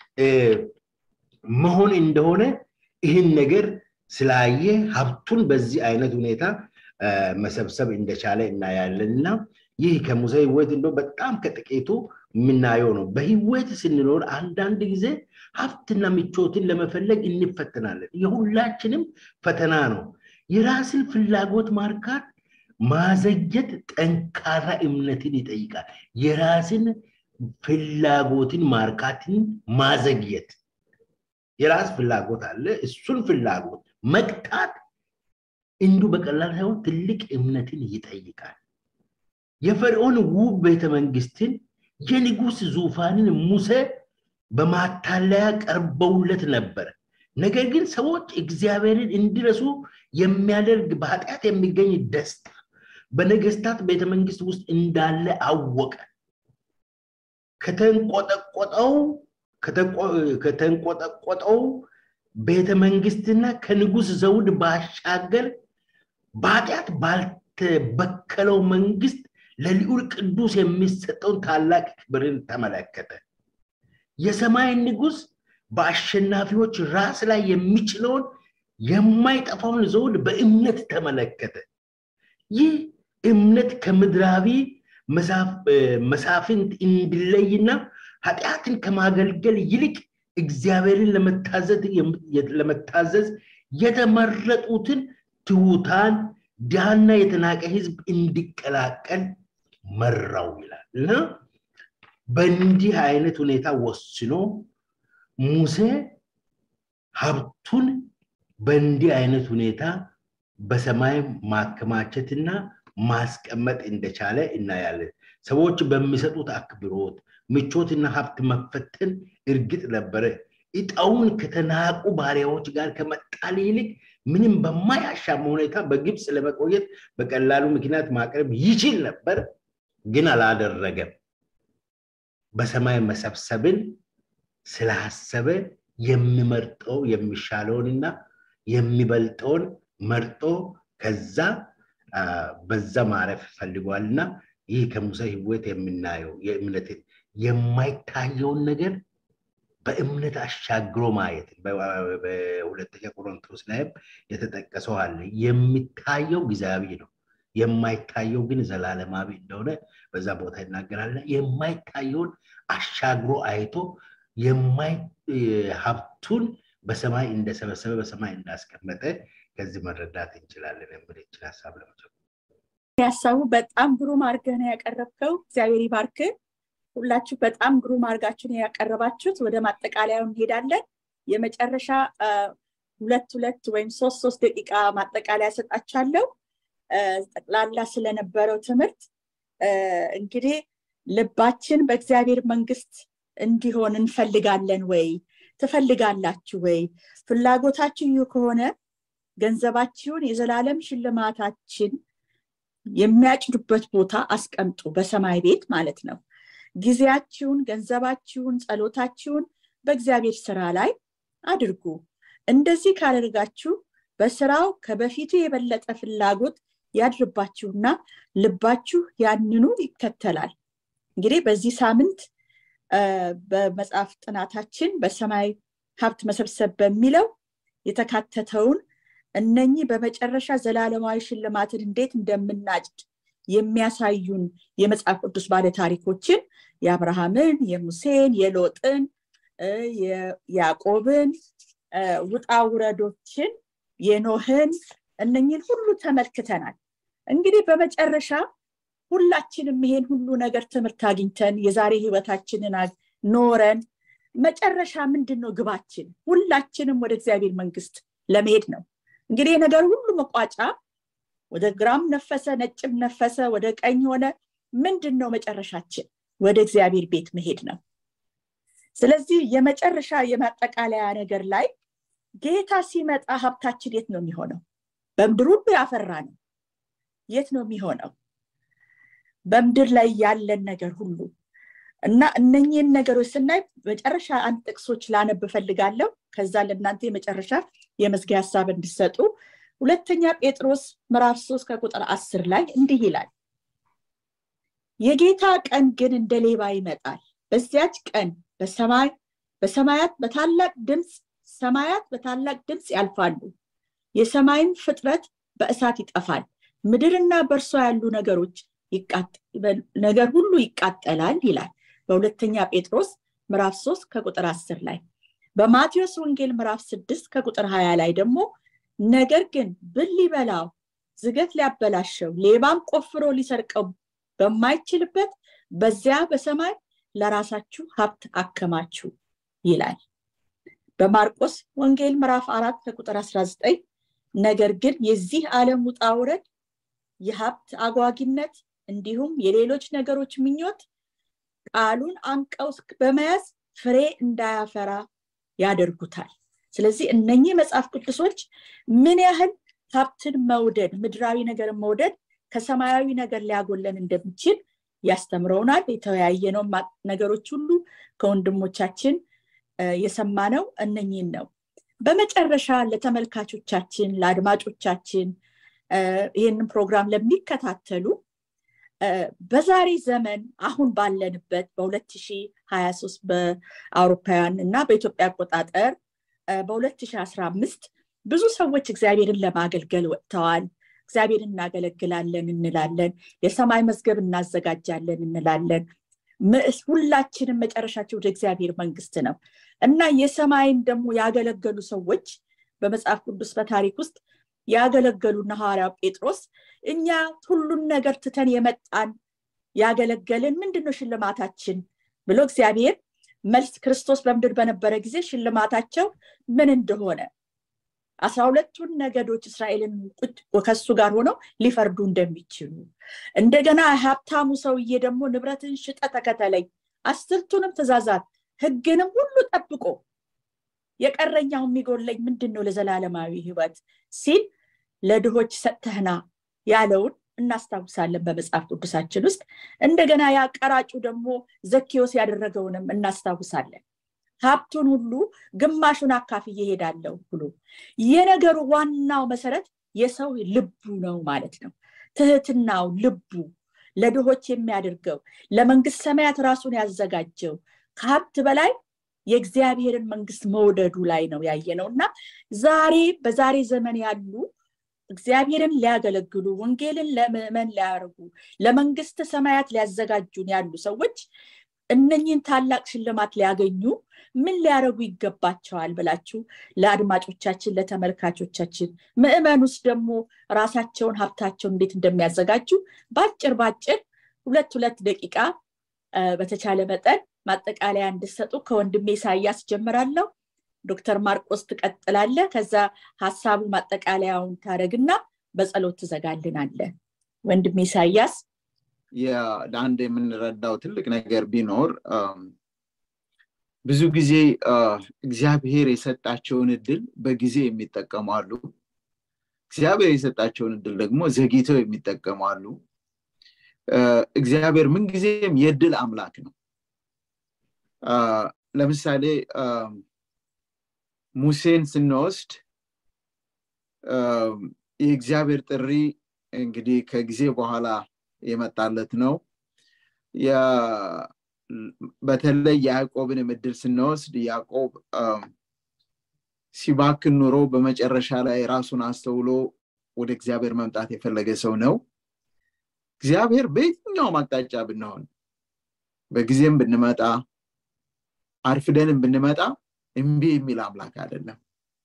መሆን እንደሆነ ይህን ነገር ስላየ ሀብቱን በዚህ አይነት ሁኔታ መሰብሰብ እንደቻለ እናያለን እና ይህ ከሙሴ ህይወት እንደ በጣም ከጥቂቱ የምናየው ነው። በህይወት ስንኖር አንዳንድ ጊዜ ሀብትና ምቾትን ለመፈለግ እንፈተናለን። የሁላችንም ፈተና ነው። የራስን ፍላጎት ማርካት ማዘግየት ጠንካራ እምነትን ይጠይቃል። የራስን ፍላጎትን ማርካትን ማዘግየት የራስ ፍላጎት አለ። እሱን ፍላጎት መቅጣት እንዲሁ በቀላል ሳይሆን ትልቅ እምነትን ይጠይቃል። የፈርዖን ውብ ቤተመንግስትን የንጉስ ዙፋንን ሙሴ በማታለያ ቀርበውለት ነበር። ነገር ግን ሰዎች እግዚአብሔርን እንዲረሱ የሚያደርግ በኃጢአት የሚገኝ ደስታ በነገስታት ቤተመንግስት ውስጥ እንዳለ አወቀ። ከተንቆጠቆጠው ከተንቆጠቆጠው ቤተመንግስትና ከንጉስ ዘውድ ባሻገር በኃጢአት ባልተበከለው መንግስት ለልዑል ቅዱስ የሚሰጠውን ታላቅ ክብርን ተመለከተ። የሰማይ ንጉስ በአሸናፊዎች ራስ ላይ የሚችለውን የማይጠፋውን ዘውድ በእምነት ተመለከተ። ይህ እምነት ከምድራዊ መሳፍንት እንዲለይና ኃጢአትን ከማገልገል ይልቅ እግዚአብሔርን ለመታዘዝ የተመረጡትን ትሑታን ድሃና የተናቀ ህዝብ እንዲቀላቀል መራው ይላል እና በእንዲህ አይነት ሁኔታ ወስኖ ሙሴ ሀብቱን በእንዲህ አይነት ሁኔታ በሰማይ ማከማቸትና ማስቀመጥ እንደቻለ እናያለን። ሰዎች በሚሰጡት አክብሮት፣ ምቾትና ሀብት መፈተን እርግጥ ነበረ። እጣውን ከተናቁ ባሪያዎች ጋር ከመጣል ይልቅ ምንም በማያሻማ ሁኔታ በግብፅ ለመቆየት በቀላሉ ምክንያት ማቅረብ ይችል ነበር፣ ግን አላደረገም። በሰማይ መሰብሰብን ስላሰበ የሚመርጠው የሚሻለውንና የሚበልጠውን መርጦ ከዛ በዛ ማረፍ ፈልጓልና ይህ ከሙሴ ህይወት የምናየው የእምነትን የማይታየውን ነገር በእምነት አሻግሮ ማየት በሁለተኛ ቆሮንቶስ ላይም የተጠቀሰው አለ። የሚታየው ጊዜያዊ ነው፣ የማይታየው ግን ዘላለማዊ እንደሆነ በዛ ቦታ ይናገራል። የማይታየውን አሻግሮ አይቶ ሀብቱን በሰማይ እንደሰበሰበ በሰማይ እንዳስቀመጠ ከዚህ መረዳት እንችላለን የምል ይችል ሀሳብ ለመጀመር ሀሳቡ በጣም ግሩም አድርገህ ነው ያቀረብከው። እግዚአብሔር ይባርክ። ሁላችሁ በጣም ግሩም አድርጋችሁ ነው ያቀረባችሁት። ወደ ማጠቃለያው እንሄዳለን። የመጨረሻ ሁለት ሁለት ወይም ሶስት ሶስት ደቂቃ ማጠቃለያ ሰጣችኋለሁ። ጠቅላላ ስለነበረው ትምህርት እንግዲህ ልባችን በእግዚአብሔር መንግስት እንዲሆን እንፈልጋለን ወይ? ትፈልጋላችሁ ወይ? ፍላጎታችሁ ይህ ከሆነ ገንዘባችሁን የዘላለም ሽልማታችን የሚያጭዱበት ቦታ አስቀምጡ፣ በሰማይ ቤት ማለት ነው። ጊዜያችሁን፣ ገንዘባችሁን፣ ጸሎታችሁን በእግዚአብሔር ስራ ላይ አድርጉ። እንደዚህ ካደርጋችሁ በስራው ከበፊቱ የበለጠ ፍላጎት ያድርባችሁና ልባችሁ ያንኑ ይከተላል። እንግዲህ በዚህ ሳምንት በመጽሐፍ ጥናታችን በሰማይ ሀብት መሰብሰብ በሚለው የተካተተውን እነኚህ በመጨረሻ ዘላለማዊ ሽልማትን እንዴት እንደምናጭድ የሚያሳዩን የመጽሐፍ ቅዱስ ባለ ታሪኮችን የአብርሃምን፣ የሙሴን፣ የሎጥን፣ የያዕቆብን ውጣ ውረዶችን፣ የኖህን እነኝን ሁሉ ተመልክተናል። እንግዲህ በመጨረሻ ሁላችንም ይሄን ሁሉ ነገር ትምህርት አግኝተን የዛሬ ህይወታችንን ኖረን መጨረሻ ምንድን ነው ግባችን? ሁላችንም ወደ እግዚአብሔር መንግስት ለመሄድ ነው። እንግዲህ የነገር ሁሉ መቋጫ ወደ ግራም ነፈሰ፣ ነጭም ነፈሰ፣ ወደ ቀኝ ሆነ፣ ምንድን ነው መጨረሻችን? ወደ እግዚአብሔር ቤት መሄድ ነው። ስለዚህ የመጨረሻ የማጠቃለያ ነገር ላይ ጌታ ሲመጣ ሀብታችን የት ነው የሚሆነው? በምድር ሁሉ ያፈራ ነው የት ነው የሚሆነው? በምድር ላይ ያለን ነገር ሁሉ እና እነኚህን ነገሮች ስናይ መጨረሻ አንድ ጥቅሶች ላነብ እፈልጋለሁ። ከዛ ለእናንተ የመጨረሻ የመዝጊያ ሀሳብ እንዲሰጡ ሁለተኛ ጴጥሮስ ምዕራፍ ሶስት ከቁጥር አስር ላይ እንዲህ ይላል የጌታ ቀን ግን እንደ ሌባ ይመጣል በዚያች ቀን በሰማይ በሰማያት በታላቅ ድምፅ ሰማያት በታላቅ ድምፅ ያልፋሉ የሰማይን ፍጥረት በእሳት ይጠፋል ምድርና በእርሷ ያሉ ነገሮች ነገር ሁሉ ይቃጠላል ይላል በሁለተኛ ጴጥሮስ ምዕራፍ ሶስት ከቁጥር አስር ላይ በማቴዎስ ወንጌል ምዕራፍ ስድስት ከቁጥር ሀያ ላይ ደግሞ ነገር ግን ብል ሊበላው ዝገት ሊያበላሸው ሌባም ቆፍሮ ሊሰርቀው በማይችልበት በዚያ በሰማይ ለራሳችሁ ሀብት አከማችሁ ይላል በማርቆስ ወንጌል ምዕራፍ አራት ከቁጥር 19 ነገር ግን የዚህ ዓለም ውጣ ውረድ የሀብት አጓጊነት እንዲሁም የሌሎች ነገሮች ምኞት ቃሉን አንቀው በመያዝ ፍሬ እንዳያፈራ ያደርጉታል ስለዚህ እነኚህ መጽሐፍ ቅዱሶች ምን ያህል ሀብትን መውደድ ምድራዊ ነገር መውደድ ከሰማያዊ ነገር ሊያጎለን እንደሚችል ያስተምረውናል የተወያየነው ነገሮች ሁሉ ከወንድሞቻችን የሰማነው እነኚህን ነው በመጨረሻ ለተመልካቾቻችን ለአድማጮቻችን ይህንን ፕሮግራም ለሚከታተሉ በዛሬ ዘመን አሁን ባለንበት በ2023 በአውሮፓውያን እና በኢትዮጵያ አቆጣጠር በ2015 ብዙ ሰዎች እግዚአብሔርን ለማገልገል ወጥተዋል እግዚአብሔር እናገለግላለን እንላለን የሰማይ መዝገብ እናዘጋጃለን እንላለን ሁላችንም መጨረሻቸው ወደ እግዚአብሔር መንግስት ነው እና የሰማይን ደግሞ ያገለገሉ ሰዎች በመጽሐፍ ቅዱስ በታሪክ ውስጥ ያገለገሉና ሐዋርያው ጴጥሮስ እኛ ሁሉን ነገር ትተን የመጣን ያገለገልን ምንድነው ሽልማታችን ብሎ እግዚአብሔር መልስ ክርስቶስ በምድር በነበረ ጊዜ ሽልማታቸው ምን እንደሆነ አስራ ሁለቱን ነገዶች እስራኤልን ከሱ ጋር ሆነው ሊፈርዱ እንደሚችሉ እንደገና ሀብታሙ ሰውዬ ደግሞ ንብረትን ሽጠ ተከተለኝ አስርቱንም ትእዛዛት ህግንም ሁሉ ጠብቆ የቀረኛው የሚጎለኝ ምንድን ነው ለዘላለማዊ ህይወት ሲል ለድሆች ሰጥተህና ያለውን እናስታውሳለን በመጽሐፍ ቅዱሳችን ውስጥ እንደገና ያ ቀራጩ ደግሞ ዘኬዎስ ያደረገውንም እናስታውሳለን ሀብቱን ሁሉ ግማሹን አካፍዬ እሄዳለሁ ብሎ የነገሩ ዋናው መሰረት የሰው ልቡ ነው ማለት ነው ትህትናው ልቡ ለድሆች የሚያደርገው ለመንግስት ሰማያት ራሱን ያዘጋጀው ከሀብት በላይ የእግዚአብሔርን መንግስት መውደዱ ላይ ነው ያየ ነው እና ዛሬ በዛሬ ዘመን ያሉ እግዚአብሔርን ሊያገለግሉ ወንጌልን ለምእመን ሊያደርጉ ለመንግስት ሰማያት ሊያዘጋጁን ያሉ ሰዎች እነኝህን ታላቅ ሽልማት ሊያገኙ ምን ሊያደርጉ ይገባቸዋል ብላችሁ ለአድማጮቻችን ለተመልካቾቻችን ምእመን ውስጥ ደግሞ ራሳቸውን ሀብታቸውን እንዴት እንደሚያዘጋጁ በአጭር በአጭር ሁለት ሁለት ደቂቃ በተቻለ መጠን ማጠቃለያ እንድሰጡ ከወንድሜ ኢሳያስ ጀምራለሁ ዶክተር ማርቆስ ትቀጥላለ ከዛ ሀሳቡ ማጠቃለያውን ታደረግና በጸሎት ትዘጋልናለ ወንድሜ ኢሳያስ ለአንድ የምንረዳው ትልቅ ነገር ቢኖር ብዙ ጊዜ እግዚአብሔር የሰጣቸውን እድል በጊዜ የሚጠቀሙ አሉ እግዚአብሔር የሰጣቸውን እድል ደግሞ ዘግይተው የሚጠቀሙ አሉ እግዚአብሔር ምንጊዜም የእድል አምላክ ነው ለምሳሌ ሙሴን ስንወስድ የእግዚአብሔር ጥሪ እንግዲህ ከጊዜ በኋላ የመጣለት ነው በተለይ የያዕቆብን ምድል ስንወስድ ያዕቆብ ሲባክን ኑሮ በመጨረሻ ላይ ራሱን አስተውሎ ወደ እግዚአብሔር መምጣት የፈለገ ሰው ነው እግዚአብሔር በየትኛውም አቅጣጫ ብንሆን በጊዜም ብንመጣ አርፍደንም ብንመጣ እምቢ የሚል አምላክ አይደለም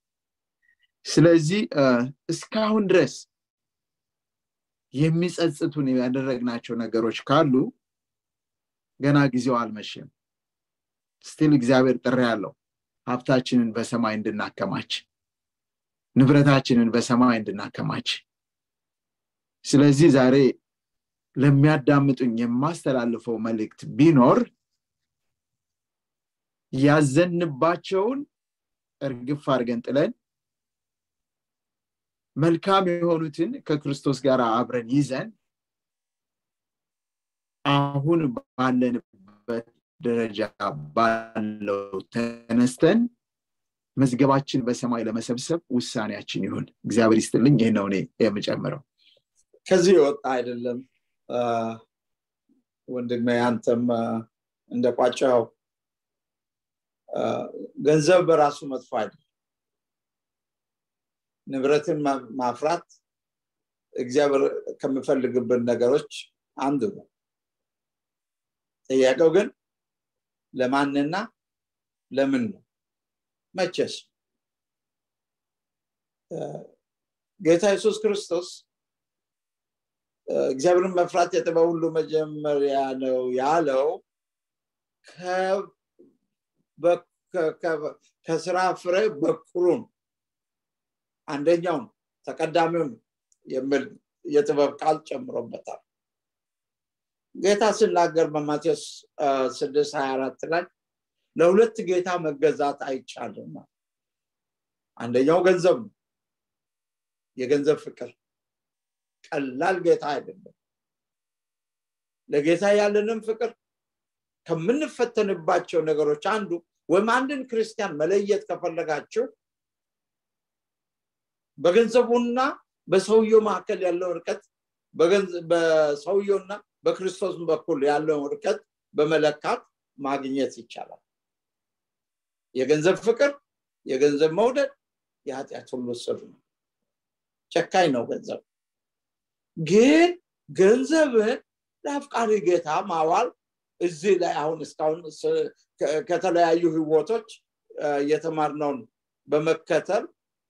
ስለዚህ እስካሁን ድረስ የሚጸጽቱን ያደረግናቸው ነገሮች ካሉ ገና ጊዜው አልመሽም ስቲል እግዚአብሔር ጥሪ ያለው ሀብታችንን በሰማይ እንድናከማች ንብረታችንን በሰማይ እንድናከማች ስለዚህ ዛሬ ለሚያዳምጡኝ የማስተላልፈው መልእክት ቢኖር ያዘንባቸውን እርግፍ አድርገን ጥለን መልካም የሆኑትን ከክርስቶስ ጋር አብረን ይዘን አሁን ባለንበት ደረጃ ባለው ተነስተን መዝገባችን በሰማይ ለመሰብሰብ ውሳኔያችን ይሁን እግዚአብሔር ይስጥልኝ ይህ ነው እኔ የምጨምረው ከዚህ የወጣ አይደለም ወንድሜ አንተም እንደቋጫው ገንዘብ በራሱ መጥፎ አይደለም ንብረትን ማፍራት እግዚአብሔር ከምፈልግብን ነገሮች አንዱ ነው ጥያቄው ግን ለማንና ለምን ነው መቸስ ጌታ ኢየሱስ ክርስቶስ እግዚአብሔርን መፍራት የጥበብ ሁሉ መጀመሪያ ነው ያለው ከስራ ፍሬ በኩሩን አንደኛውን ተቀዳሚውን የሚል የጥበብ ቃል ጨምሮበታል ጌታ ሲናገር በማቴዎስ ስድስት ሀያ አራት ላይ ለሁለት ጌታ መገዛት አይቻልም አንደኛው ገንዘብ ነው የገንዘብ ፍቅር ቀላል ጌታ አይደለም ለጌታ ያለንም ፍቅር ከምንፈተንባቸው ነገሮች አንዱ ወይም አንድን ክርስቲያን መለየት ከፈለጋችሁ በገንዘቡና በሰውየው መካከል ያለው ርቀት በሰውየውና በክርስቶስ በኩል ያለውን ርቀት በመለካት ማግኘት ይቻላል የገንዘብ ፍቅር የገንዘብ መውደድ የኃጢአት ሁሉ ስር ነው ጨካኝ ነው ገንዘብ ግን ገንዘብን ለአፍቃሪ ጌታ ማዋል እዚህ ላይ አሁን እስካሁን ከተለያዩ ህይወቶች የተማርነውን በመከተል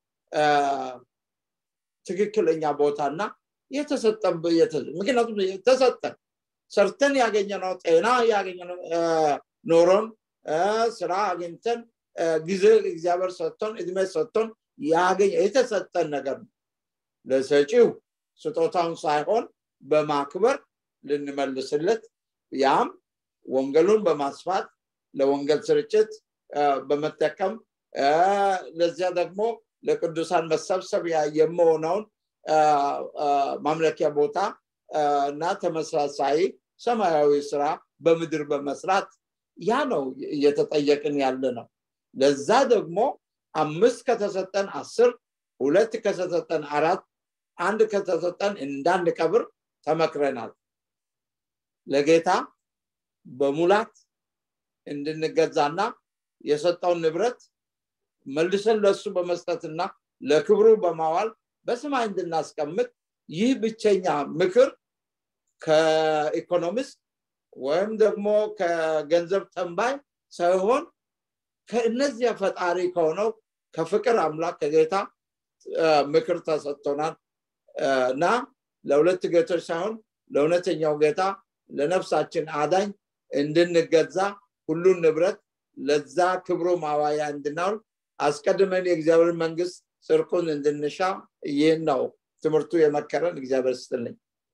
ትክክለኛ ቦታና የተሰጠን ምክንያቱም ተሰጠን ሰርተን ያገኘነው ጤና ያገኘነው ኖሮን ስራ አግኝተን ጊዜ እግዚአብሔር ሰጥቶን እድሜ ሰጥቶን ያገኘ የተሰጠን ነገር ነው ለሰጪው ስጦታውን ሳይሆን በማክበር ልንመልስለት ያም ወንጌሉን በማስፋት ለወንጌል ስርጭት በመጠቀም ለዚያ ደግሞ ለቅዱሳን መሰብሰቢያ የመሆነውን ማምለኪያ ቦታ እና ተመሳሳይ ሰማያዊ ስራ በምድር በመስራት ያ ነው እየተጠየቅን ያለ ነው ለዛ ደግሞ አምስት ከተሰጠን አስር ሁለት ከተሰጠን አራት አንድ ከተሰጠን እንዳንቀብር ተመክረናል ለጌታ በሙላት እንድንገዛና የሰጠውን ንብረት መልሰን ለሱ በመስጠትና ለክብሩ በማዋል በሰማይ እንድናስቀምጥ ይህ ብቸኛ ምክር ከኢኮኖሚስት ወይም ደግሞ ከገንዘብ ተንባይ ሳይሆን ከእነዚያ ፈጣሪ ከሆነው ከፍቅር አምላክ ከጌታ ምክር ተሰጥቶናል እና ለሁለት ጌቶች ሳይሆን ለእውነተኛው ጌታ ለነፍሳችን አዳኝ እንድንገዛ ሁሉን ንብረት ለዛ ክብሩ ማዋያ እንድናውል አስቀድመን የእግዚአብሔር መንግስት ጽርቁን እንድንሻ ይህን ነው ትምህርቱ የመከረን እግዚአብሔር ስትልኝ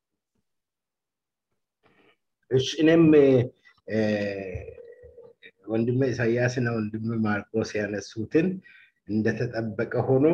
እሺ እኔም ወንድመ ኢሳያስና ወንድመ ማርቆስ ያነሱትን እንደተጠበቀ ሆኖ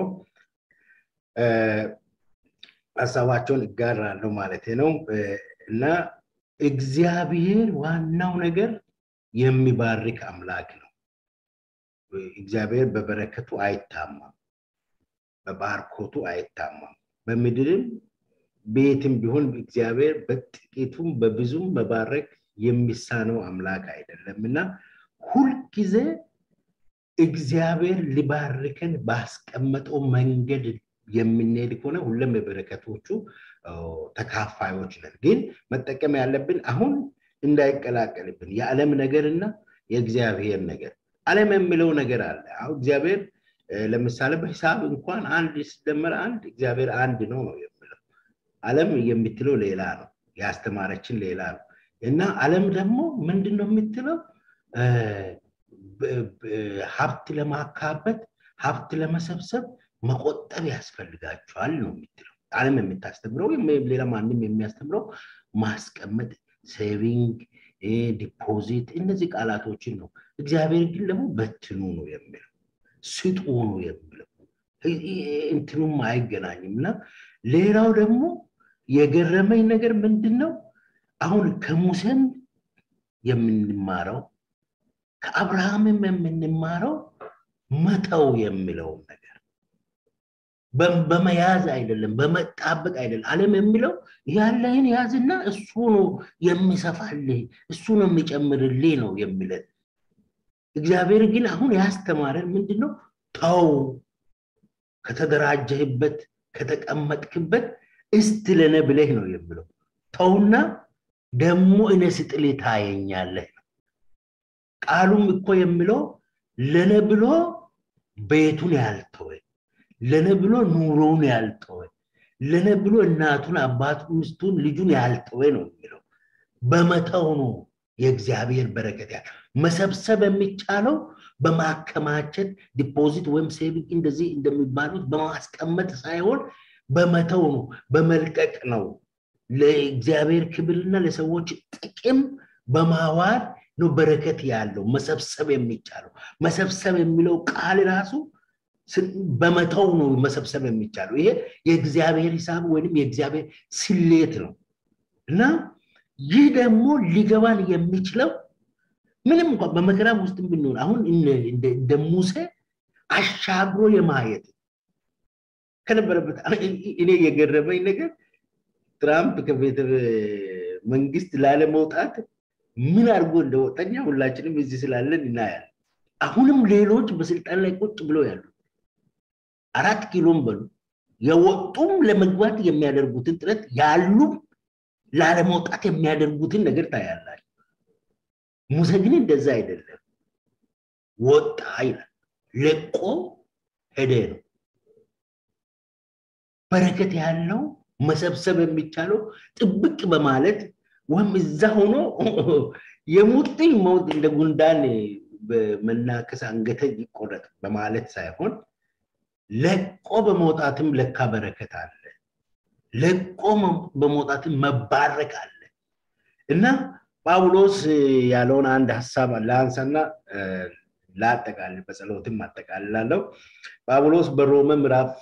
ሀሳባቸውን እጋራለሁ ማለት ነው እና እግዚአብሔር ዋናው ነገር የሚባርክ አምላክ ነው እግዚአብሔር በበረከቱ አይታማም በባርኮቱ አይታማም በምድርም ቤትም ቢሆን እግዚአብሔር በጥቂቱም በብዙም መባረክ የሚሳነው አምላክ አይደለም እና ሁልጊዜ እግዚአብሔር ሊባርከን ባስቀመጠው መንገድ የምንሄድ ከሆነ ሁለም የበረከቶቹ ተካፋዮች ነን ግን መጠቀም ያለብን አሁን እንዳይቀላቀልብን የዓለም ነገርና የእግዚአብሔር ነገር ዓለም የሚለው ነገር አለ አሁን እግዚአብሔር ለምሳሌ በሂሳብ እንኳን አንድ ሲደመር አንድ እግዚአብሔር አንድ ነው ነው የሚለው ዓለም የምትለው ሌላ ነው ያስተማረችን ሌላ ነው እና ዓለም ደግሞ ምንድን ነው የምትለው ሀብት ለማካበት ሀብት ለመሰብሰብ መቆጠብ ያስፈልጋቸዋል ነው የምትለው ዓለም የምታስተምረው ሌላ ማንም የሚያስተምረው ማስቀመጥ ሴቪንግ ዲፖዚት እነዚህ ቃላቶችን ነው እግዚአብሔር ግን ደግሞ በትኑ ነው የሚለው ስጡ ነው የሚለው እንትኑም አይገናኝም እና ሌላው ደግሞ የገረመኝ ነገር ምንድን ነው አሁን ከሙሴም የምንማረው ከአብርሃምም የምንማረው መተው የሚለውን ነገር በመያዝ አይደለም በመጣበቅ አይደለም አለም የሚለው ያለህን ያዝና እሱ ነው የሚሰፋልህ እሱ ነው የሚጨምርልህ ነው የሚለን እግዚአብሔር ግን አሁን ያስተማረን ምንድነው ተው ከተደራጀህበት ከተቀመጥክበት እስት ለነ ብለህ ነው የሚለው ተውና ደግሞ እነ ስጥል ታየኛለህ ነው ቃሉም እኮ የሚለው ለነ ብሎ ቤቱን ያልተወ ለነ ብሎ ኑሮውን ያልተወ ለነ ብሎ እናቱን አባቱ ሚስቱን ልጁን ያልተወ ነው የሚለው በመተው ነው የእግዚአብሔር በረከት ያለ መሰብሰብ የሚቻለው በማከማቸት ዲፖዚት ወይም ሴቪንግ እንደዚህ እንደሚባሉት በማስቀመጥ ሳይሆን በመተው ነው በመልቀቅ ነው ለእግዚአብሔር ክብርና ለሰዎች ጥቅም በማዋል ነው በረከት ያለው መሰብሰብ የሚቻለው መሰብሰብ የሚለው ቃል ራሱ በመተው ነው መሰብሰብ የሚቻለው ይሄ የእግዚአብሔር ሂሳብ ወይም የእግዚአብሔር ስሌት ነው እና ይህ ደግሞ ሊገባን የሚችለው ምንም እንኳን በመከራ ውስጥ ብንሆን አሁን እንደ ሙሴ አሻግሮ የማየት ከነበረበት እኔ የገረመኝ ነገር ትራምፕ ከቤተ መንግስት ላለመውጣት ምን አድርጎ እንደወጠኛ ሁላችንም እዚህ ስላለን እናያል አሁንም ሌሎች በስልጣን ላይ ቁጭ ብለው ያሉ አራት ኪሎም በሉ የወጡም ለመግባት የሚያደርጉትን ጥረት ያሉም ላለመውጣት የሚያደርጉትን ነገር ታያላቸው ሙሴ ግን እንደዛ አይደለም ወጣ ይላል ለቆ ሄደ ነው በረከት ያለው መሰብሰብ የሚቻለው ጥብቅ በማለት ወይም እዛ ሆኖ የሙጥኝ መውጥ እንደ ጉንዳን በመናከስ አንገተ ይቆረጥ በማለት ሳይሆን ለቆ በመውጣትም ለካ በረከት አለ ለቆ በመውጣትም መባረክ አለ እና ጳውሎስ ያለውን አንድ ሀሳብ ለአንሳና ላጠቃልል በጸሎትም አጠቃልላለሁ ጳውሎስ በሮመ ምዕራፍ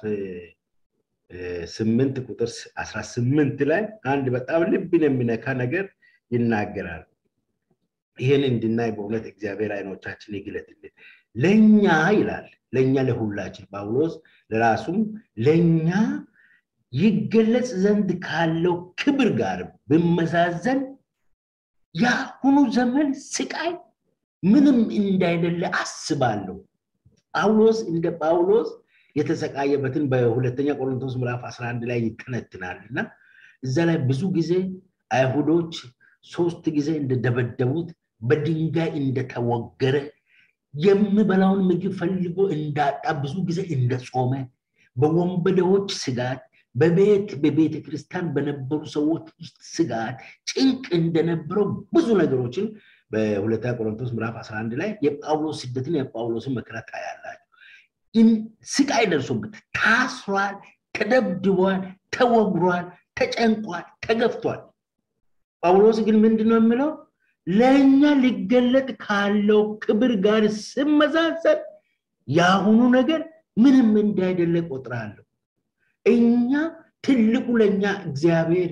ስምንት ቁጥር አስራ ስምንት ላይ አንድ በጣም ልብን የሚነካ ነገር ይናገራል ይህን እንድናይ በእውነት እግዚአብሔር አይኖቻችን ይግለጥልን ለእኛ ይላል ለእኛ ለሁላችን ጳውሎስ ለራሱም ለእኛ ይገለጽ ዘንድ ካለው ክብር ጋር ብመዛዘን የአሁኑ ዘመን ስቃይ ምንም እንዳይደለ አስባለሁ ጳውሎስ እንደ ጳውሎስ የተሰቃየበትን በሁለተኛ ቆሮንቶስ ምዕራፍ 11 ላይ ይተነትናል እና እዛ ላይ ብዙ ጊዜ አይሁዶች ሶስት ጊዜ እንደደበደቡት በድንጋይ እንደተወገረ የሚበላውን ምግብ ፈልጎ እንዳጣ ብዙ ጊዜ እንደጾመ በወንበዴዎች ስጋት በቤት በቤተ ክርስቲያን በነበሩ ሰዎች ውስጥ ስጋት ጭንቅ እንደነበረው ብዙ ነገሮችን በሁለተኛ ቆሮንቶስ ምዕራፍ 11 ላይ የጳውሎስ ስደትን የጳውሎስን መከራ ታያላችሁ ስቃይ ደርሶበት ታስሯል ተደብድቧል ተወግሯል ተጨንቋል ተገፍቷል ጳውሎስ ግን ምንድነው የምለው ለእኛ ሊገለጥ ካለው ክብር ጋር ስመዛዘን የአሁኑ ነገር ምንም እንዳይደለ ቆጥራለሁ እኛ ትልቁ ለእኛ እግዚአብሔር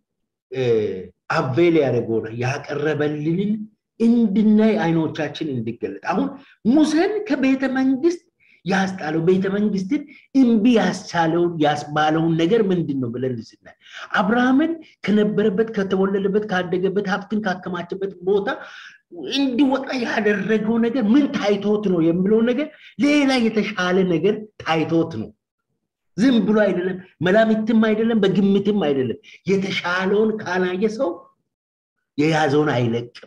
አቬል ያደረገው ያቀረበልንን እንድናይ አይኖቻችን እንዲገለጥ አሁን ሙሴን ከቤተ መንግስት ያስጣለው ቤተ መንግስትን እምቢ ያስቻለውን ያስባለውን ነገር ምንድን ነው ብለን ስናይ አብርሃምን ከነበረበት ከተወለደበት ካደገበት ሀብትን ካከማቸበት ቦታ እንዲወጣ ያደረገው ነገር ምን ታይቶት ነው የሚለው ነገር ሌላ የተሻለ ነገር ታይቶት ነው ዝም ብሎ አይደለም መላምትም አይደለም በግምትም አይደለም የተሻለውን ካላየ ሰው የያዘውን አይለቅም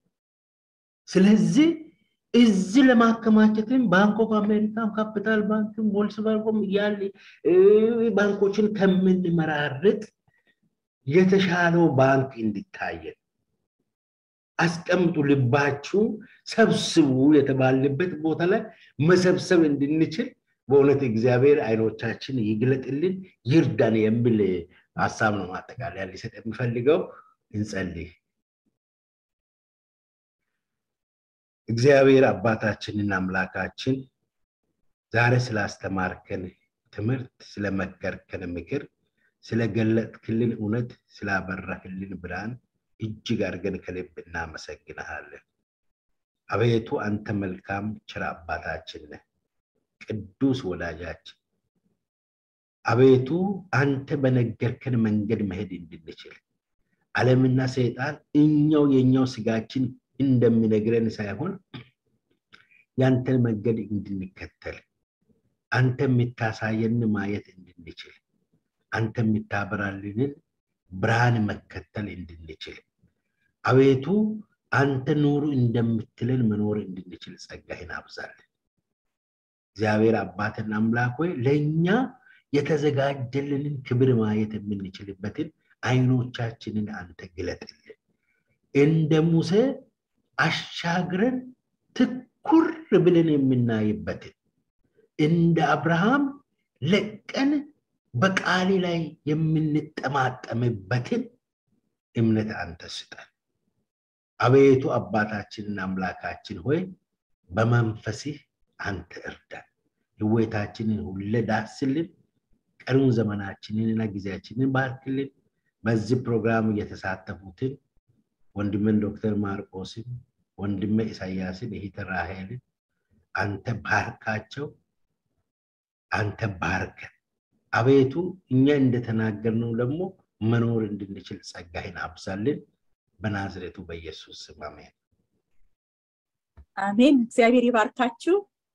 ስለዚህ እዚህ ለማከማቸትም ባንክ ኦፍ አሜሪካም ካፒታል ባንክም ቮልስበርጎም እያለ ባንኮችን ከምንመራርጥ የተሻለው ባንክ እንዲታየን አስቀምጡ ልባችሁ ሰብስቡ የተባለበት ቦታ ላይ መሰብሰብ እንድንችል በእውነት እግዚአብሔር አይኖቻችን ይግለጥልን ይርዳን የሚል ሀሳብ ነው ማጠቃለያ ሊሰጥ የሚፈልገው እንጸልይ እግዚአብሔር አባታችንና አምላካችን ዛሬ ስላስተማርከን ትምህርት ስለመከርከን ምክር ስለገለጥክልን እውነት ስላበራክልን ብርሃን እጅግ አድርገን ከልብ እናመሰግንሃለን አቤቱ አንተ መልካም ችር አባታችን ነህ ቅዱስ ወዳጃችን አቤቱ አንተ በነገርከን መንገድ መሄድ እንድንችል ዓለምና ሰይጣን እኛው የኛው ስጋችን እንደሚነግረን ሳይሆን ያንተን መንገድ እንድንከተል አንተ የምታሳየን ማየት እንድንችል አንተ የምታበራልንን ብርሃን መከተል እንድንችል አቤቱ አንተ ኑሩ እንደምትለን መኖር እንድንችል ጸጋህን አብዛለን እግዚአብሔር አባትና አምላክ ሆይ ለእኛ የተዘጋጀልንን ክብር ማየት የምንችልበትን አይኖቻችንን አንተ ግለጥልን እንደ ሙሴ አሻግረን ትኩር ብለን የምናይበትን እንደ አብርሃም ለቀን በቃሌ ላይ የምንጠማጠምበትን እምነት አንተ ስጠን አቤቱ አባታችንና አምላካችን ሆይ በመንፈስህ አንተ እርዳን ህይወታችንን ሁለ ዳስልን ቀሪውን ዘመናችንንና ጊዜያችንን ባርክልን በዚህ ፕሮግራም እየተሳተፉትን ወንድምን ዶክተር ማርቆስን ወንድመ ኢሳያስን እህተ ራሄልን አንተ ባርካቸው አንተ ባርከን አቤቱ እኛ እንደተናገርነው ደግሞ መኖር እንድንችል ጸጋህን አብዛልን በናዝሬቱ በኢየሱስ ስም አሜን አሜን እግዚአብሔር ይባርካችሁ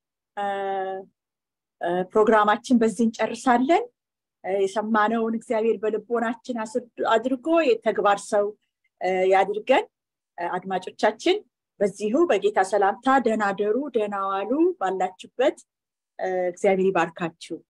ፕሮግራማችን በዚህ እንጨርሳለን የሰማነውን እግዚአብሔር በልቦናችን አድርጎ የተግባር ሰው ያድርገን አድማጮቻችን በዚሁ በጌታ ሰላምታ ደህና ደሩ ደህና ዋሉ ባላችሁበት እግዚአብሔር ይባርካችሁ